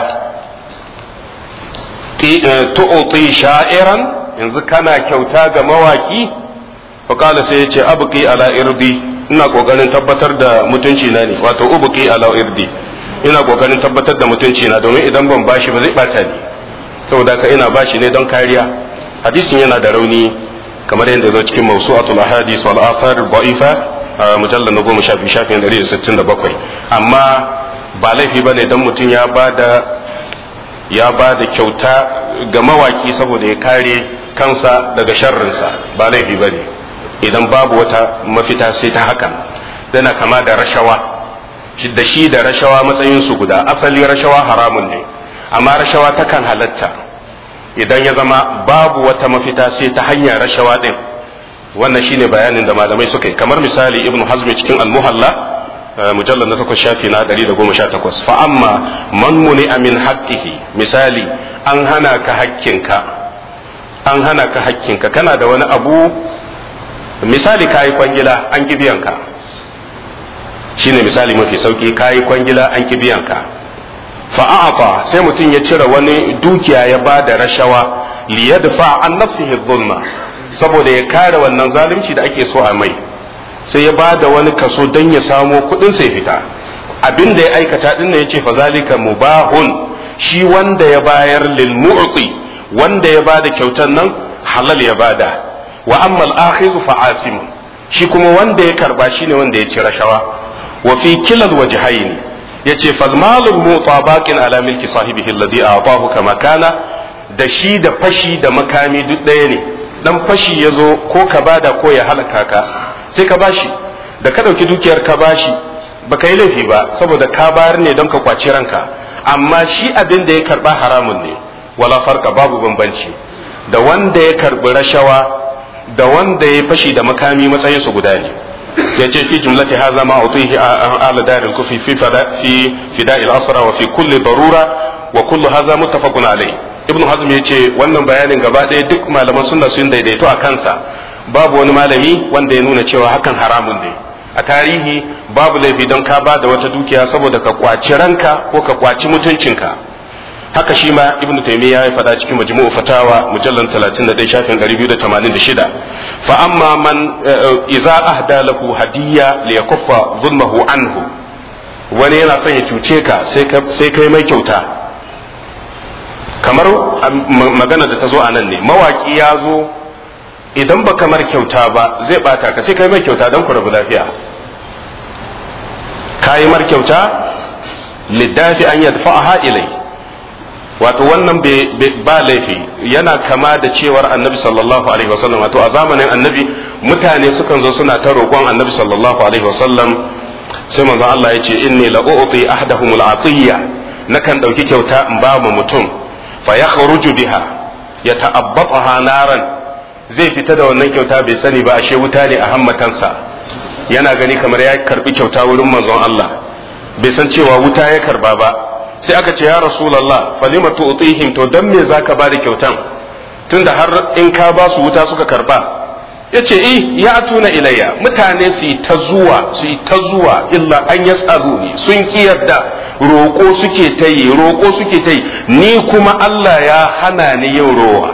tu'ti sha'iran yanzu kana kyauta ga mawaki faƙala sai ya ce abuki ala irdi ina ƙoƙarin tabbatar da mutunci na ne wato ubuki ala irdi ina ƙoƙarin tabbatar da mutunci na domin idan ban bashi ba zai bata ni saboda ka ina bashi ne don kariya hadisin yana da rauni kamar yadda zo cikin mawsu'atul ahadith wal athar da'ifa mujallal na goma shafi shafin 167 amma ba laifi bane dan mutum ya bada ya bada kyauta ga mawaki saboda ya kare kansa daga sharrinsa ba laifi bane idan babu wata mafita sai ta hakan dana kama da rashawa da shi da rashawa matsayin su guda asali rashawa haramun ne amma rashawa takan halatta idan ya zama babu wata mafita sai ta hanyar rashawa din wannan shine bayanin da malamai suka yi kamar misali ibnu hazmi cikin al-muhalla mujallal na takwas shafi na 118 fa amma man muni amin haqqihi misali an hana ka hakkinka an hana ka hakkinka kana da wani abu misali kayi kwangila an ki biyanka shine misali mafi sauki kayi kwangila an ki biyanka fa a'ata sai mutum ya cire wani dukiya ya ba da rashawa li yadfa an nafsihi dhulma saboda ya kare wannan zalunci da ake so a mai sai ya ba da wani kaso don ya samo kuɗin sai fita abin da ya aikata din ne yace fa zalika mubahun shi wanda ya bayar lil mu'ti wanda ya bada kyautar nan halal ya bada wa amma al akhizu fa asim shi kuma wanda ya karba shine wanda ya ci rashawa wa fi kilal wajhayn yace fal malul muta baqin ala milki sahibihi alladhi a'tahu kama kana da shi da fashi da makami duk ɗaya ne dan fashi ya zo ko ka bada ko ya halaka ka sai ka bashi da ka ɗauki dukiyar ka bashi baka yi laifi ba saboda ka bayar ne don ka kwaci ranka amma shi abin da ya karba haramun ne wala farka babu bambanci da wanda ya karbi rashawa da wanda ya fashi da makami matsayin su guda ne ya ce fi jumlati haza ma utihi ala daril kufi fi fi fida'il asra wa fi kulli darura wa kullu haza muttafaqun alai ibnu hazm ya ce wannan bayanin gaba ɗaya duk malaman sunna sun daidaito a kansa babu wani malami wanda ya nuna cewa hakan haramun ne a tarihi babu laifi don ka ba da wata dukiya saboda ka kwaci ranka ko ka kwaci mutuncinka haka shi ma ibnu taymiya ya faɗa cikin majmu'u fatawa mujallal 31 shafin 286 fa amma man idza ahda lahu hadiyya li yakuffa zulmahu anhu wani yana son ya cuce ka sai kai mai kyauta kamar magana da ta zo a nan ne mawaki ya zo idan ba kamar kyauta ba zai bata ka sai kai mai kyauta don ku rabu lafiya ka yi mar kyauta liddafi an yadfa'aha ilai wato wannan ba laifi yana kama da cewar annabi sallallahu alaihi wasallam wato a zamanin annabi mutane sukan zo suna ta roƙon annabi sallallahu alaihi wasallam sai manzon Allah ya ce inni la u'ti ahdahumul atiyya nakan dauki kyauta in ba mu mutum fa yakhruju biha yata'abbataha naran zai fita da wannan kyauta bai sani ba ashe wuta ne a hammatansa yana gani kamar ya karbi kyauta wurin manzon Allah bai san cewa wuta ya karba ba sai aka ce ya rasulullah falima tu'tihim to dan me zaka ba da kyautan tunda har in ka ba su wuta suka karba yace eh ya tuna ilayya mutane su yi ta zuwa su yi ta zuwa illa an yasaluni sun ki yarda roƙo suke ta yi roƙo suke ta yi ni kuma Allah ya hana ni yin rowa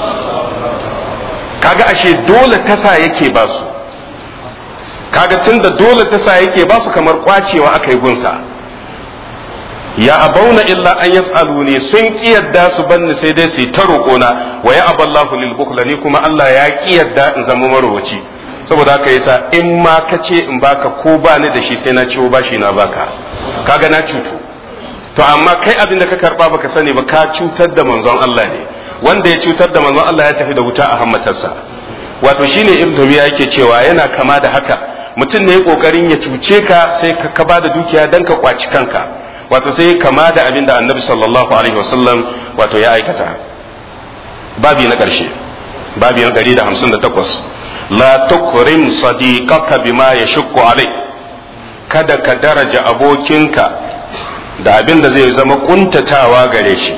kaga ashe dole tasa yake ba su kaga tunda dole tasa yake ba su kamar kwacewa aka yi gunsa ya abauna illa an yas'aluni sun ki yadda su banni sai dai su ta roƙona wa ya aballahu lil bukhla ni kuma Allah ya ki yadda in zama marowaci saboda haka yasa in ma ka ce in baka ko ba ni da shi sai na ciwo bashi na baka kaga na cutu to amma kai abin da ka karba baka sani ba ka cutar da manzon Allah ne wanda ya cutar da manzon Allah ya tafi da wuta a hammatarsa wato shine ibn Tumiya yake cewa yana kama da haka mutum ne kokarin ya cuce ka sai ka ka bada dukiya dan ka kwaci kanka wato sai kama da abin da annabi sallallahu alaihi wasallam wato ya aikata babi na karshe babi na 158 la tukrim sadiqaka bima yashukku alai kada ka daraja abokinka da abin da zai zama kuntatawa gare shi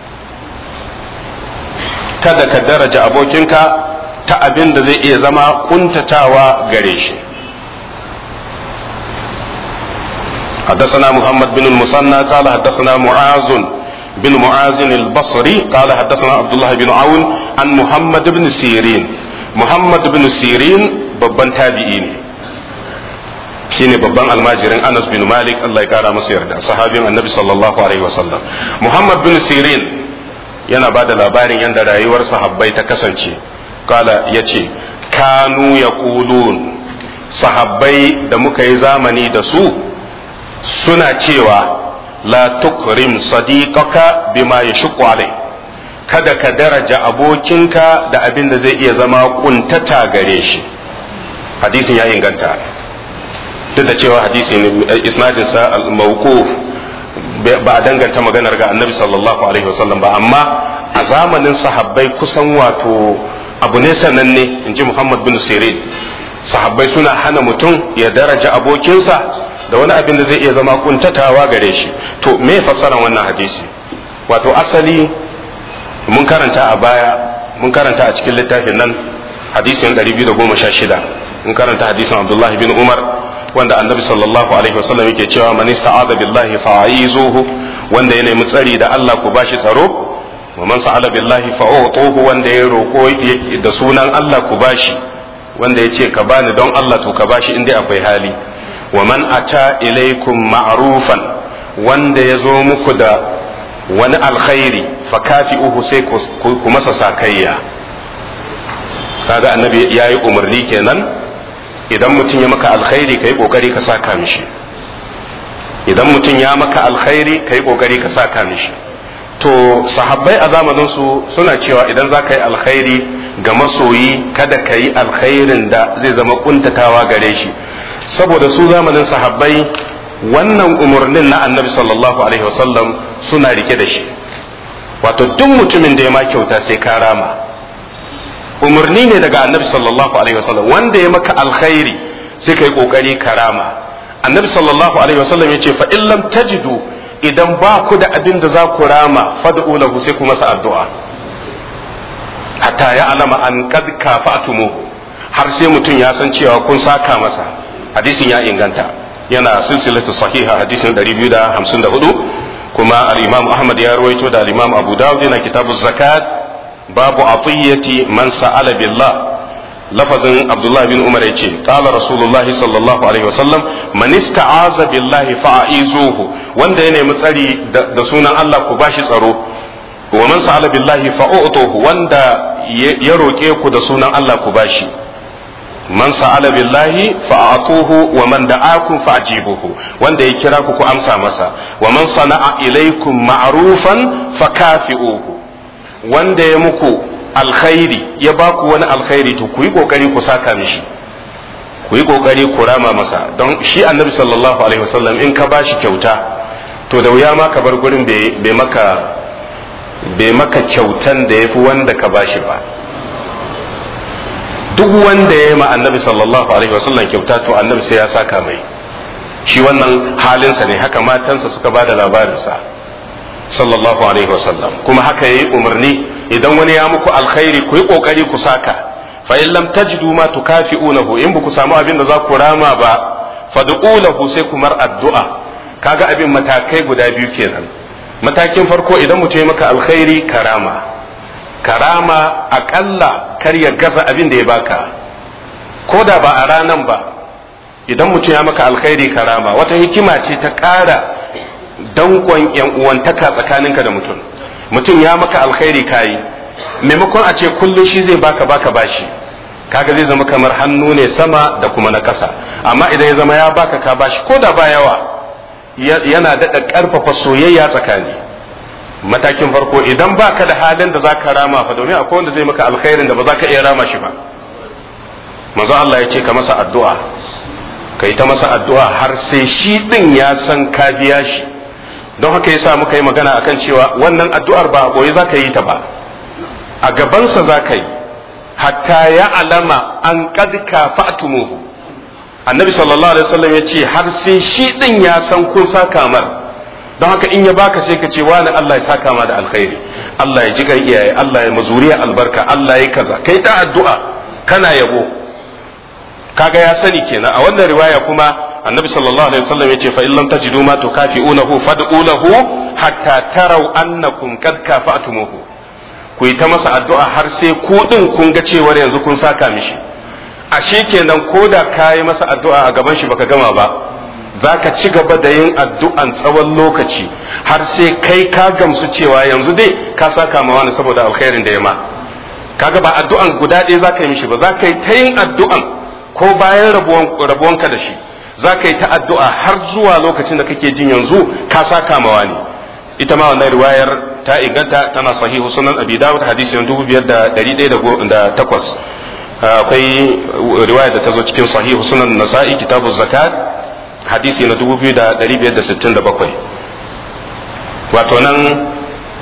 kada ka daraja abokinka ta abin da zai iya zama kuntatawa gare shi حدثنا محمد بن المثنى قال حدثنا معاذ بن معاذ البصري قال حدثنا عبد الله بن عون عن محمد بن سيرين محمد بن سيرين babban tabi'i ne shine babban almajirin Anas bin Malik Allah ya kara masa yarda sahabin Annabi sallallahu alaihi wasallam Muhammad bin Sirin yana ba da labarin yadda rayuwar sahabbai ta kasance kala ya ce kanu ya sahabbai da muka yi zamani da su suna cewa la tukrim sadiqaka bima yashqu alai kada ka daraja abokinka da abin da zai iya zama kuntata gare shi hadisin ya inganta duk da cewa hadisi isnadin sa al-mawquf ba a danganta maganar ga annabi sallallahu alaihi wasallam ba amma a zamanin sahabbai kusan wato abu ne sananne in ji muhammad bin sirin sahabbai suna hana mutum ya daraja abokinsa da wani abin da zai iya zama kuntatawa gare shi to me fassara wannan hadisi wato asali mun karanta a baya mun karanta a cikin littafin nan hadisin 216 mun karanta hadisin abdullahi bin umar wanda annabi sallallahu alaihi wasallam yake cewa man ista'adha billahi fa'izuhu wanda ya nemi tsari da Allah ku bashi tsaro wa man sa'ala billahi fa'utuhu wanda ya roko da sunan Allah ku bashi wanda ya ce ka bani don Allah to ka bashi inda akwai hali wa man ata ilaikum ma'rufan wanda ya zo muku da wani alkhairi fa kafi'uhu sai ku masa sakayya kaga annabi yayi umarni kenan idan mutum ya maka alkhairi kai kokari ka saka mishi idan mutum ya maka alkhairi kai kokari ka saka mishi to sahabbai a zamanin su suna cewa idan za ka yi alkhairi ga masoyi kada ka yi alkhairin da zai zama kuntatawa gare shi saboda su zamanin sahabbai wannan umarnin na annabi sallallahu alaihi wasallam suna rike da shi wato duk mutumin da ya ma kyauta sai ka rama umarni ne daga annabi sallallahu alaihi wasallam wanda ya maka alkhairi sai ka yi kokari ka rama annabi sallallahu alaihi wasallam ya ce fa in lam tajidu idan ba ku da abin da za ku rama fad'u lahu sai ku masa addu'a hatta ya alama an kad kafatumu har sai mutum ya san cewa kun saka masa hadisin ya inganta yana silsilatu sahiha hadisin 254 kuma al-imam ahmad ya rawaito da al-imam abu dawud yana kitabu zakat babu atiyati man sa'ala billah lafazin abdullahi bin umar yace qala rasulullahi sallallahu alaihi wasallam man ista'aza billahi fa'izuhu wanda ya nemi tsari da sunan Allah ku bashi tsaro wa man sa'ala billahi fa'utuhu wanda ya roke ku da sunan Allah ku bashi man sa'ala billahi fa'atuhu wa man da'akum fa'jibuhu wanda ya kira ku ku amsa masa wa man sana'a ilaikum ma'rufan fakafi'uhu wanda ya muku alkhairi ya ba ku wani alkhairi to ku yi kokari ku saka mishi ku yi kokari ku rama masa don shi annabi sallallahu alaihi wasallam in ka bashi kyauta to da wuya ma ka bar gurin bai maka bai maka kyautan da yafi wanda ka bashi ba duk wanda ya yi ma annabi sallallahu alaihi wasallam kyauta to annabi sai ya saka mai shi wannan halinsa ne haka matansa suka ba da labarinsa sallallahu alaihi wasallam kuma haka yayi umarni idan wani ya muku alkhairi ku yi kokari ku saka fa in lam tajidu ma tukafi'unahu in ku samu abin da za ku rama ba fad'u lahu sai ku mar addu'a kaga abin matakai guda biyu kenan matakin farko idan mutum ya maka alkhairi karama karama akalla kar ya gaza abin da ya baka ko da ba a ranan ba idan mutum ya maka alkhairi karama wata hikima ce ta ƙara dankon yan uwantaka tsakaninka da mutum mutum ya maka alkhairi kayi maimakon a ce kullum shi zai baka baka bashi kaga zai zama kamar hannu ne sama da kuma na ƙasa amma idan ya zama ya baka ka bashi ko da ba yawa yana daɗa ƙarfafa soyayya tsakani matakin farko idan baka da halin da zaka rama fa domin akwai wanda zai maka alkhairin da ba za ka iya rama shi ba manzo Allah ya ce ka masa addu'a ka yi ta masa addu'a har sai shi din ya san ka biya shi don haka yasa muka yi magana akan cewa wannan addu'ar ba a boye za ka yi ta ba a gabansa za ka yi hatta ya alama an kad kafa'tumuhu annabi sallallahu alaihi wasallam ya ce har sai shi din ya san kun saka mar don haka in ya baka sai ka ce wani Allah ya saka ma da alkhairi Allah ya ji kan iyaye Allah ya mazuriya albarka Allah ya kaza kai ta addu'a kana yabo kaga ya sani kenan a wannan riwaya kuma annabi sallallahu alaihi wasallam yace fa illam tajidu ma tukafi'unahu fad'u lahu hatta taraw annakum qad kafa'tumuhu ku yi ta masa addu'a har sai ku din kun ga cewar yanzu kun saka mishi ashe kenan ko da ka yi masa addu'a a gaban shi baka gama ba za ka ci gaba da yin addu'an tsawon lokaci har sai kai ka gamsu cewa yanzu dai ka saka ma wani saboda alkhairin da ya ma kaga ba addu'an guda ɗaya za ka yi mishi ba za ka yi ta yin addu'an ko bayan rabuwanka da shi za ka yi ta addu'a har zuwa lokacin da kake jin yanzu ka saka ma wani ita ma wannan riwayar ta inganta tana sahihu sunan abi dawud hadisi na dubu biyar da ɗari ɗaya da takwas akwai riwaya da ta zo cikin sahihu sunan nasa'i kitabu zakat hadisi na dubu biyu da ɗari biyar da sittin da bakwai wato nan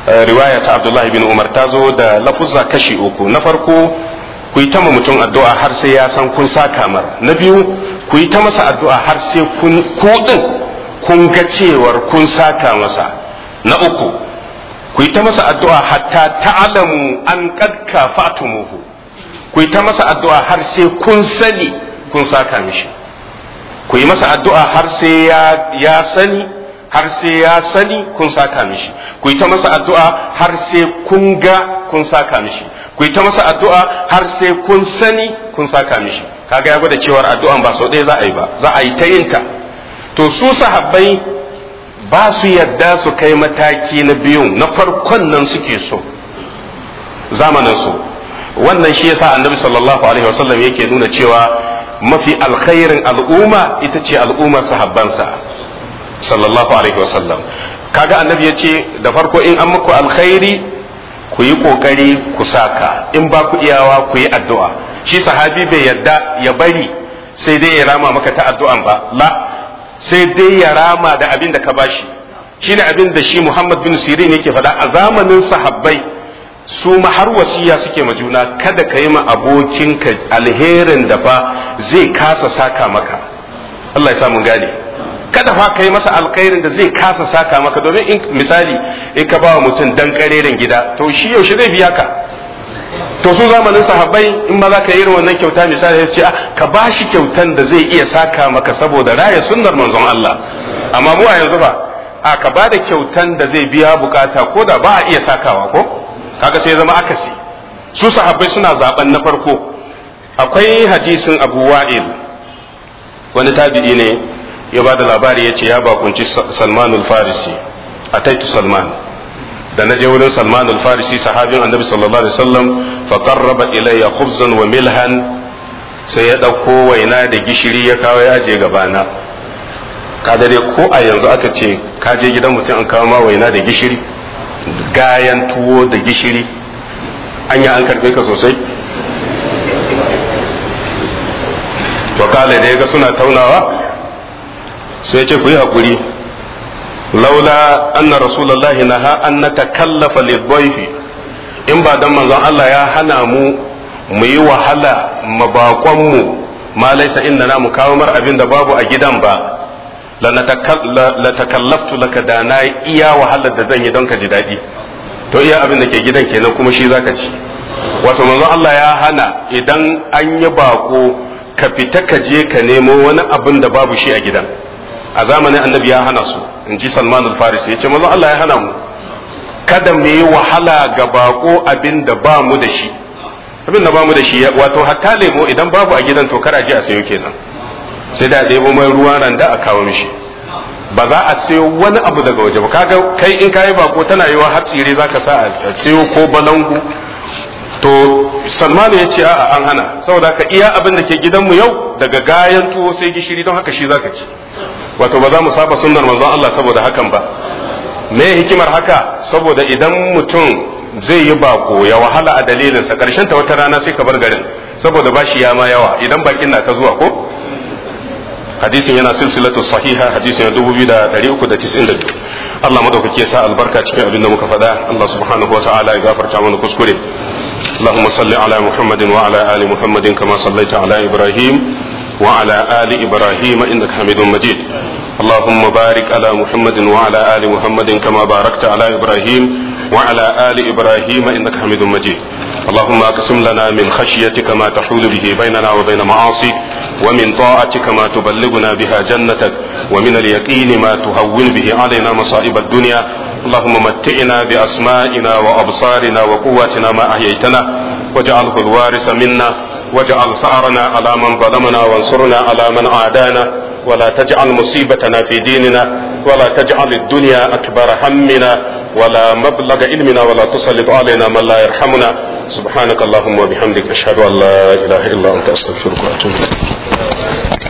riwaya ta abdullahi bin umar ta zo da lafuzza kashi uku na farko ku yi ta ma mutum addu'a har sai ya san kun sa kamar na biyu ku yi ta masa addu'a har sai kun kuɗin kun ga cewar kun saka masa na uku ku yi ta masa addu'a hatta ta'alamu an kad kafatumuhu ku yi ta masa addu'a har sai kun sani kun saka mishi ku yi masa addu'a har sai ya sani har sai ya sani kun saka mishi ku yi ta masa addu'a har sai kun ga kun saka mishi ku yi ta masa addu'a har sai kun sani kun saka mishi kaga ya gwada cewar addu'an ba sau ɗaya za a yi ba za a yi ta yinta to su sahabbai ba su yadda su kai mataki na biyun na farkon nan suke so zamanin su wannan shi yasa annabi sallallahu alaihi wasallam yake nuna cewa mafi alkhairin al'umma ita ce al'ummar sahabbansa sallallahu alaihi wasallam kaga annabi ya ce da farko in an muku alkhairi ku yi kokari ku saka in ba ku iyawa ku yi addu'a shi sahabi bai yadda ya bari sai dai ya rama maka ta addu'an ba la sai dai ya rama da abin da ka bashi shine abin da shi Muhammad bin Sirin yake faɗa a zamanin sahabbai su ma har wasiya suke ma juna kada ka yi ma abokinka alherin da fa zai kasa saka maka Allah ya sa mun gane kada fa ka yi masa alkhairin da zai kasa saka maka domin in misali in ka ba wa mutum dan kareren gida to shi yaushe zai biya ka to su zamanin sahabbai in ma za ka yi irin wannan kyauta misali ya ce ka ba shi kyautan da zai iya saka maka saboda raya sunnar manzon Allah amma mu a yanzu ba a ka ba da kyautan da zai biya bukata ko da ba a iya sakawa ko kaga sai zama akasi su sahabbai suna zaben na farko akwai hadisin Abu Wa'il wani tabi'i ne ya ba da labari ya ce ya bakunci Salmanul Farisi ataitu Salman da na je wurin Salman al-Farisi sahabin Annabi sallallahu alaihi wasallam fa qarraba ilayya khubzan wa milhan sai ya dauko waina da gishiri ya kawo ya je gabana ka dare ko a yanzu aka ce ka je gidan mutum an kawo ma waina da gishiri gayan tuwo da gishiri anya an karbe ka sosai to kale da ga suna taunawa sai ce ku yi hakuri laula anna rasulullahi naha an natakallafa lidhayfi in ba dan manzon Allah ya hana mu mu yi wahala mabakon mu ma laisa inna mu kawo mar abin da babu a gidan ba la takallaftu laka da na iya wahalar da zan yi don ka ji daɗi to iya abin da ke gidan kenan kuma shi zaka ci wato manzon Allah ya hana idan an yi bako ka fita ka je ka nemo wani abin da babu shi a gidan a zamanin annabi ya hana su in ji salman al-farisi ya ce manzon Allah ya hana mu kada mu yi wahala ga bako abin da ba mu da shi abin da ba mu da shi wato hatta lemo idan babu a gidan to kar je a sayo kenan sai da ɗebo mai ruwan randa a kawo mishi ba za a sayo wani abu daga waje ba kaga kai in kayi bako tana yiwa har tsire zaka sa a sayo ko balangu to salmanu ya ce a'a an hana saboda ka iya abin da ke gidanmu yau daga gayan tuwo sai gishiri don haka shi zaka ci wato ba za mu saba sunnar manzon Allah saboda hakan ba me hikimar haka saboda idan mutum zai yi bako ya wahala a dalilinsa karshen ta wata rana sai ka bar garin saboda bashi ya ma yawa idan bakin na ta zuwa ko hadisin yana silsilatu sahiha hadisin ya dubu biyu da ɗari uku da tisin da biyu Allah madaukaki ya sa albarka cikin abin da muka faɗa Allah subhanahu wa ta'ala ya gafarta mana kuskure اللهم صل على محمد وعلى آل محمد كما صليت على إبراهيم وعلى آل إبراهيم إنك حميد مجيد اللهم بارك على محمد وعلى آل محمد كما باركت على إبراهيم وعلى آل إبراهيم إنك حميد مجيد اللهم أقسم لنا من خشيتك ما تحول به بيننا وبين معاصيك ومن طاعتك ما تبلغنا بها جنتك ومن اليقين ما تهون به علينا مصائب الدنيا اللهم متعنا بأسمائنا وأبصارنا وقواتنا ما أحييتنا واجعله الوارث منا واجعل ثأرنا على من ظلمنا وانصرنا على من عادانا ولا تجعل مصيبتنا في ديننا ولا تجعل الدنيا أكبر همنا ولا مبلغ علمنا ولا تسلط علينا من لا يرحمنا سبحانك اللهم وبحمدك أشهد أن لا إله إلا أنت أستغفرك وأتوب إليك